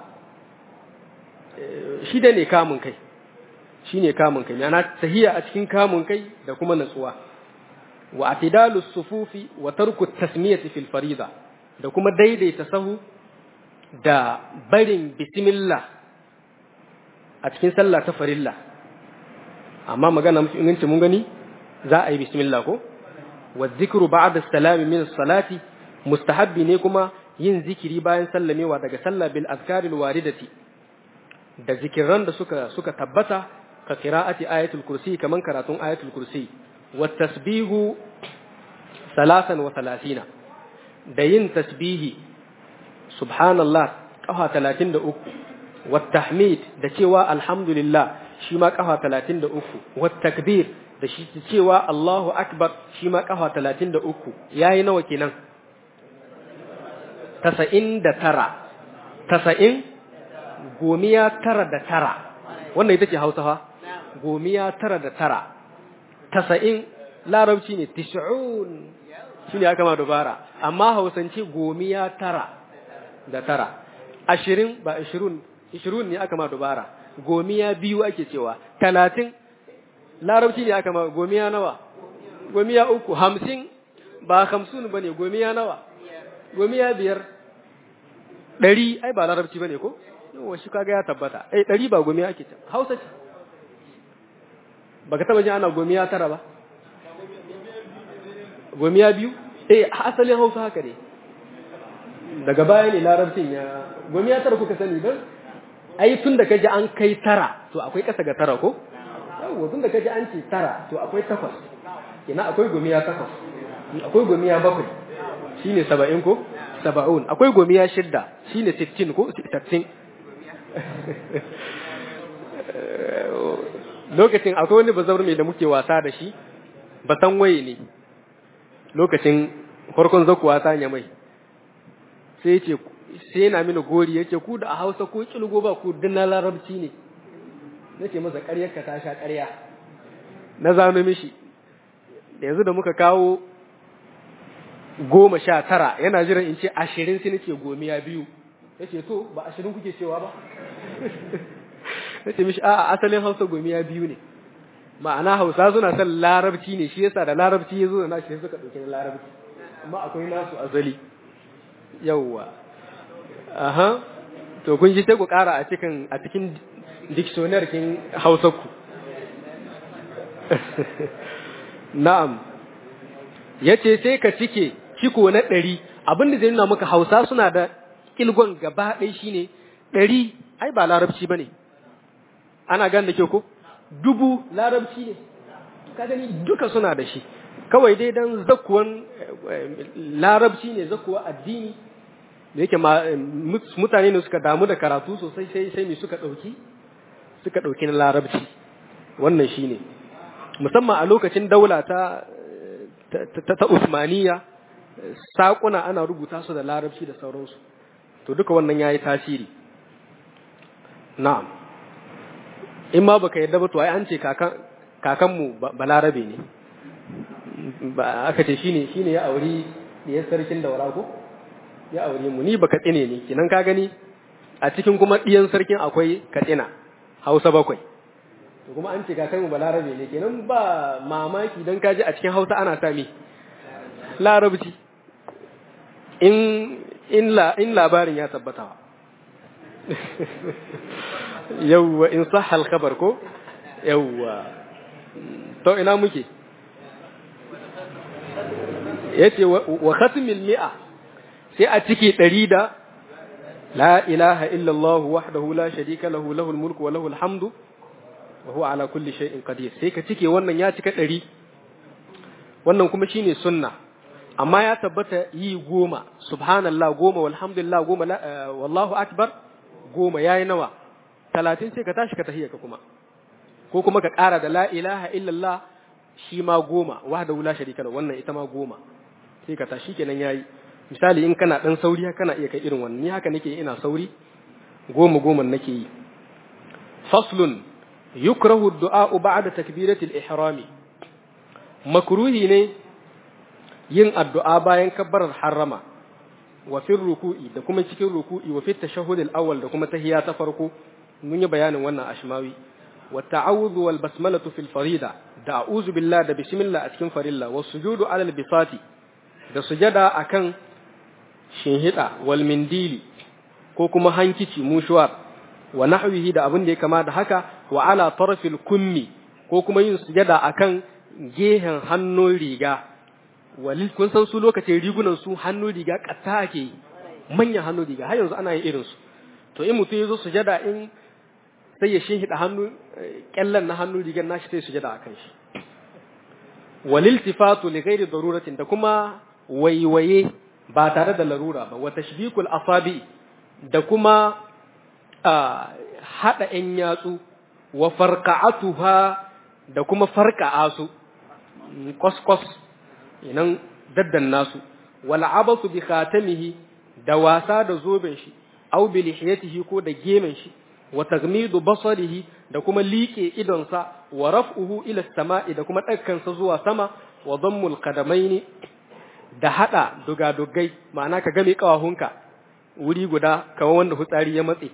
shi da ne kamun kai shi ne kamun kai yana tahiya a cikin kamun kai da kuma natsuwa wa atidalu sufufi wa tarku tasmiyati fil farida da kuma daidaita sahu da barin bismillah a cikin sallah ta farilla amma magana mutum inganci mun gani za a yi bismillah ko wa zikru ba'da salami min salati mustahabbi ne kuma yin zikiri bayan sallamewa daga sallah bil azkaril waridati da zikiran da suka suka tabbata ka qira'ati ayatul kursi kaman karatun ayatul kursi wa tasbihu salasan wa salasina da yin tasbihi subhanallah kafa 33 wa tahmid da cewa alhamdulillah shi ma kafa 33 wa takbir da shi cewa Allahu akbar shi ma kafa 33 yayi nawa kenan 99 90 gomiya tara da tara wannan ita ce hausa fa gomiya tara da tara tasa'in larabci ne tis'un shi ne aka ma dubara amma hausance gomiya tara da tara ashirin ba ashirun ishirun ne aka ma dubara gomiya biyu ake cewa talatin larabci ne aka ma gomiya nawa gomiya uku hamsin ba hamsin ba ne gomiya nawa gomiya biyar ɗari ai ba larabci ba ne ko yawa shi kaga ya tabbata ai ɗari ba gomiya ake ce hausa ce baka taba jin ana gomiya tara ba gomiya biyu eh asalin hausa haka ne daga baya ne larabcin ya gomiya tara kuka sani don ai tun da kaji an kai tara to akwai kasa ga tara ko yawa tun da kaji an ce tara to akwai takwas ina akwai gomiya takwas akwai gomiya bakwai shine saba'in ko saba'un akwai gomiya shidda shine sittin ko sittin lokacin akwai wani bazawar mai da muke wasa da shi ba san waye ne lokacin farkon zakuwa ta ya mai sai ce sai yana mini gori yace ku da a Hausa ko kilgo ba ku dinna larabci ne nace masa ƙaryar ka ta sha ƙarya na zano mishi da yanzu da muka kawo goma sha tara yana jiran in ce ashirin sai nake gomiya biyu yace to ba ashirin kuke cewa ba nace mishi a'a asalin Hausa gomiya biyu ne ma'ana Hausa suna son larabci ne shi yasa da larabci yazo da nashi suka dauke na larabci amma akwai nasu azali yawwa aha to kun ji sai ku kara a cikin a cikin dictionary kin Hausa ku na'am yace sai ka cike ciko na ɗari abin da zai nuna maka Hausa suna da kilgon gaba ɗaya shine ɗari ai ba larabci bane ana gan da ke ko dubu larabci ne ka gani duka suna da shi kawai dai dan zakuwan larabci ne zakuwa addini da yake mutane ne suka damu da karatu sosai sai sai me suka dauki suka dauki na larabci wannan shine musamman a lokacin daula ta ta, ta Usmaniya sakuna ana rubuta su da larabci da sauransu to duka wannan yayi tasiri na'am in ma baka yadda ba to ai an ce kakan kakanmu balarabe ne ba aka ce shine shine ya auri diyar sarkin daura ko ya aure mu ni baka tsine ne kinan ka gani a cikin kuma diyan sarkin akwai katsina hausa bakwai to kuma an ce kakanmu balarabe ne kenan ba mamaki dan kaji a cikin hausa ana sami larabci in in la in labarin ya tabbata yawwa in sahal khabar ko yawwa to ina muke yace wa khatmil mi'a sai a ciki ɗari da la ilaha illallah wahdahu la sharika lahu lahul mulku wa lahul hamdu wa huwa ala kulli shay'in qadir sai ka cike wannan ya cika ɗari wannan kuma shine sunna amma ya tabbata yi goma subhanallah goma walhamdulillah goma wallahu akbar goma yayi nawa talatin sai ka tashi ka tahiyya ka kuma ko kuma ka ƙara da la ilaha illallah shi ma goma wahdahu la sharika lahu wannan ita ma goma sai ka tashi kenan yayi misali in kana dan sauri kana iya kai irin wannan ni haka nake ina sauri goma goma nake yi faslun yukrahu ad-du'a ba'da takbiratil ihrami makruhi ne yin addu'a bayan kabbarar harrama wa fi ruku'i da kuma cikin ruku'i wa fi tashahhud al-awwal da kuma tahiyya ta farko mun yi bayanin wannan ashmawi wa ta'awudhu wal basmalatu fil farida da a'udhu billahi da bismillah a cikin farilla was sujudu alal bisati da sujada akan shinhida wal mindili ko kuma hankici mushuwar wa nahwihi da abin da ya kama da haka wa ala tarfil kummi ko kuma yin sujada akan gehen hannun riga walil kun san su lokacin rigunan su hannun riga katta ake manyan hannun riga har yanzu ana yin irin su to in mutum ya zo sujada in sai ya shinhida hannu kyallan na hannun rigar nashi sai sujada akan shi walil tifatu li ghairi daruratin da kuma waiwaye ba tare da larura ba wa tashbikul asabi da kuma hada ‘yan yatsu wa farka'atuha da kuma farka'a su kwaskwas inan daddan nasu wal abasu bi khatamihi da wasa da zoben shi aw bi lihiyatihi ko da gemen shi wa tagmidu basarihi da kuma liƙe idonsa wa raf'uhu ila samai da kuma ɗaukansa zuwa sama wa dhammul qadamaini da hada dugadugai ma'ana ka game kawahunka wuri guda kamar wanda hutsari ya matse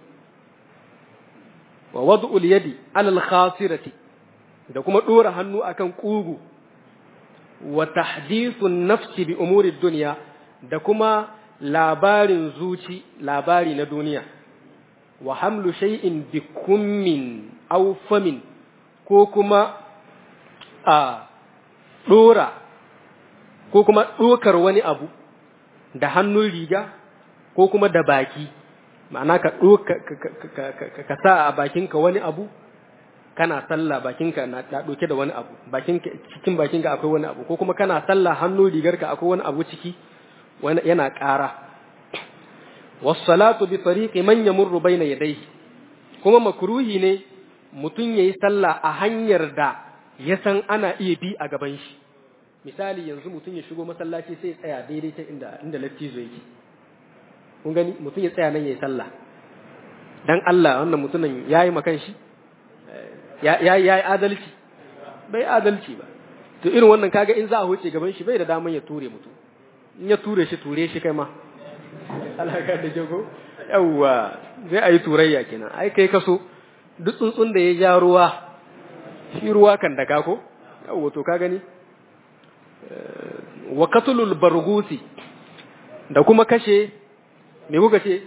wa wad'ul yadi alal khasirati da kuma dora hannu akan kugu wa tahdithun nafsi bi umuri dunya da kuma labarin zuci labari na duniya wa hamlu shay'in bi kummin aw famin ko kuma a dora ko kuma dokar wani abu da hannun riga ko kuma da baki ma'ana ka ka sa a bakinka wani abu kana sallah bakinka na ɗauke da wani abu bakinka cikin bakinka akwai wani abu ko kuma kana sallah hannu rigarka akwai wani abu ciki wani yana ƙara wassalatu bi tariqi man yamurru bayna yadayhi kuma makruhi ne mutum yayi sallah a hanyar da ya san ana iya bi a gaban shi misali yanzu mutum ya shigo masallaci sai ya tsaya daidai ta inda inda lattizo yake kun gani mutum ya tsaya nan yayi sallah dan Allah wannan mutumin yayi makan shi ya yi adalci bai adalci ba to irin wannan kaga in za a huce gaban shi bai da daman ya ture mutum in ya ture shi ture shi kai ma alaka da jago yawwa zai ayi turayya kenan ai kai kaso duk tsuntsun da ya ja ruwa shi ruwa kan daga ko yawwa to ka gani wa qatlul bargusi da kuma kashe me kuka ce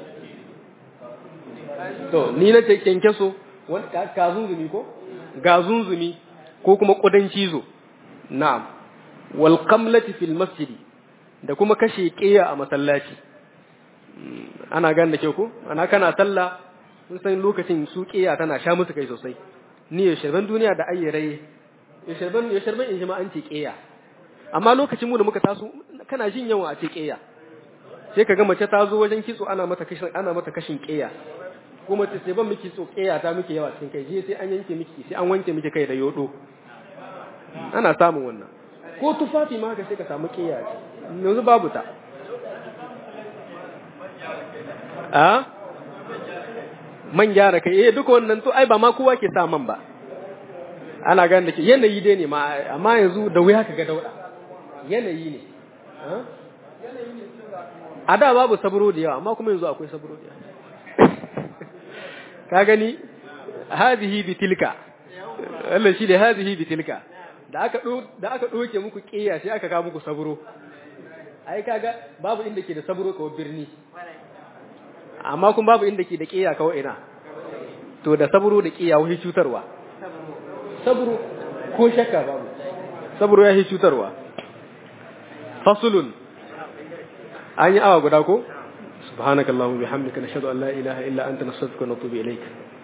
to ni na ce kenkeso gazunzumi ko gazunzumi ko kuma kudan cizo na'am wal qamlati fil masjidi da kuma kashe qiya a masallaci ana gan da ke ko ana kana sallah sun san lokacin su qiya tana sha musu kai sosai ni ya sharban duniya da ayyare ya sharban ya sharban in an ce qiya amma lokacin mu da muka taso kana jin yawa a ce qiya sai ka ga mace ta zo wajen kitso ana mata kashin ana mata kashin qiya kuma ta sai ban miki tsokeya ta miki yawa cikin kai je sai an yanke miki sai an wanke miki kai da yodo ana samun wannan ko tufafi ma ka sai ka samu kiya ce yanzu babu ta a man gyara kai eh duka wannan to ai ba ma kowa ke sa man ba ana gane da ke yanayi dai ne ma amma yanzu da wuya ka ga dauda yanayi ne a da babu saburo da yawa amma kuma yanzu akwai saburo da yawa ka gani hadhihi bitilka Allah shi da hadhihi bitilka da aka da aka doke muku kiyaye sai aka ka muku saburo ai kaga babu inda ke da saburo kawai birni amma kuma babu inda ke da kiyaye kawai ina to da saburo da kiyaye wani cutarwa saburo ko shakka babu saburo ya yi cutarwa fasulun an yi awa guda ko سبحانك اللهم وبحمدك نشهد ان لا اله الا انت نستغفرك ونتوب اليك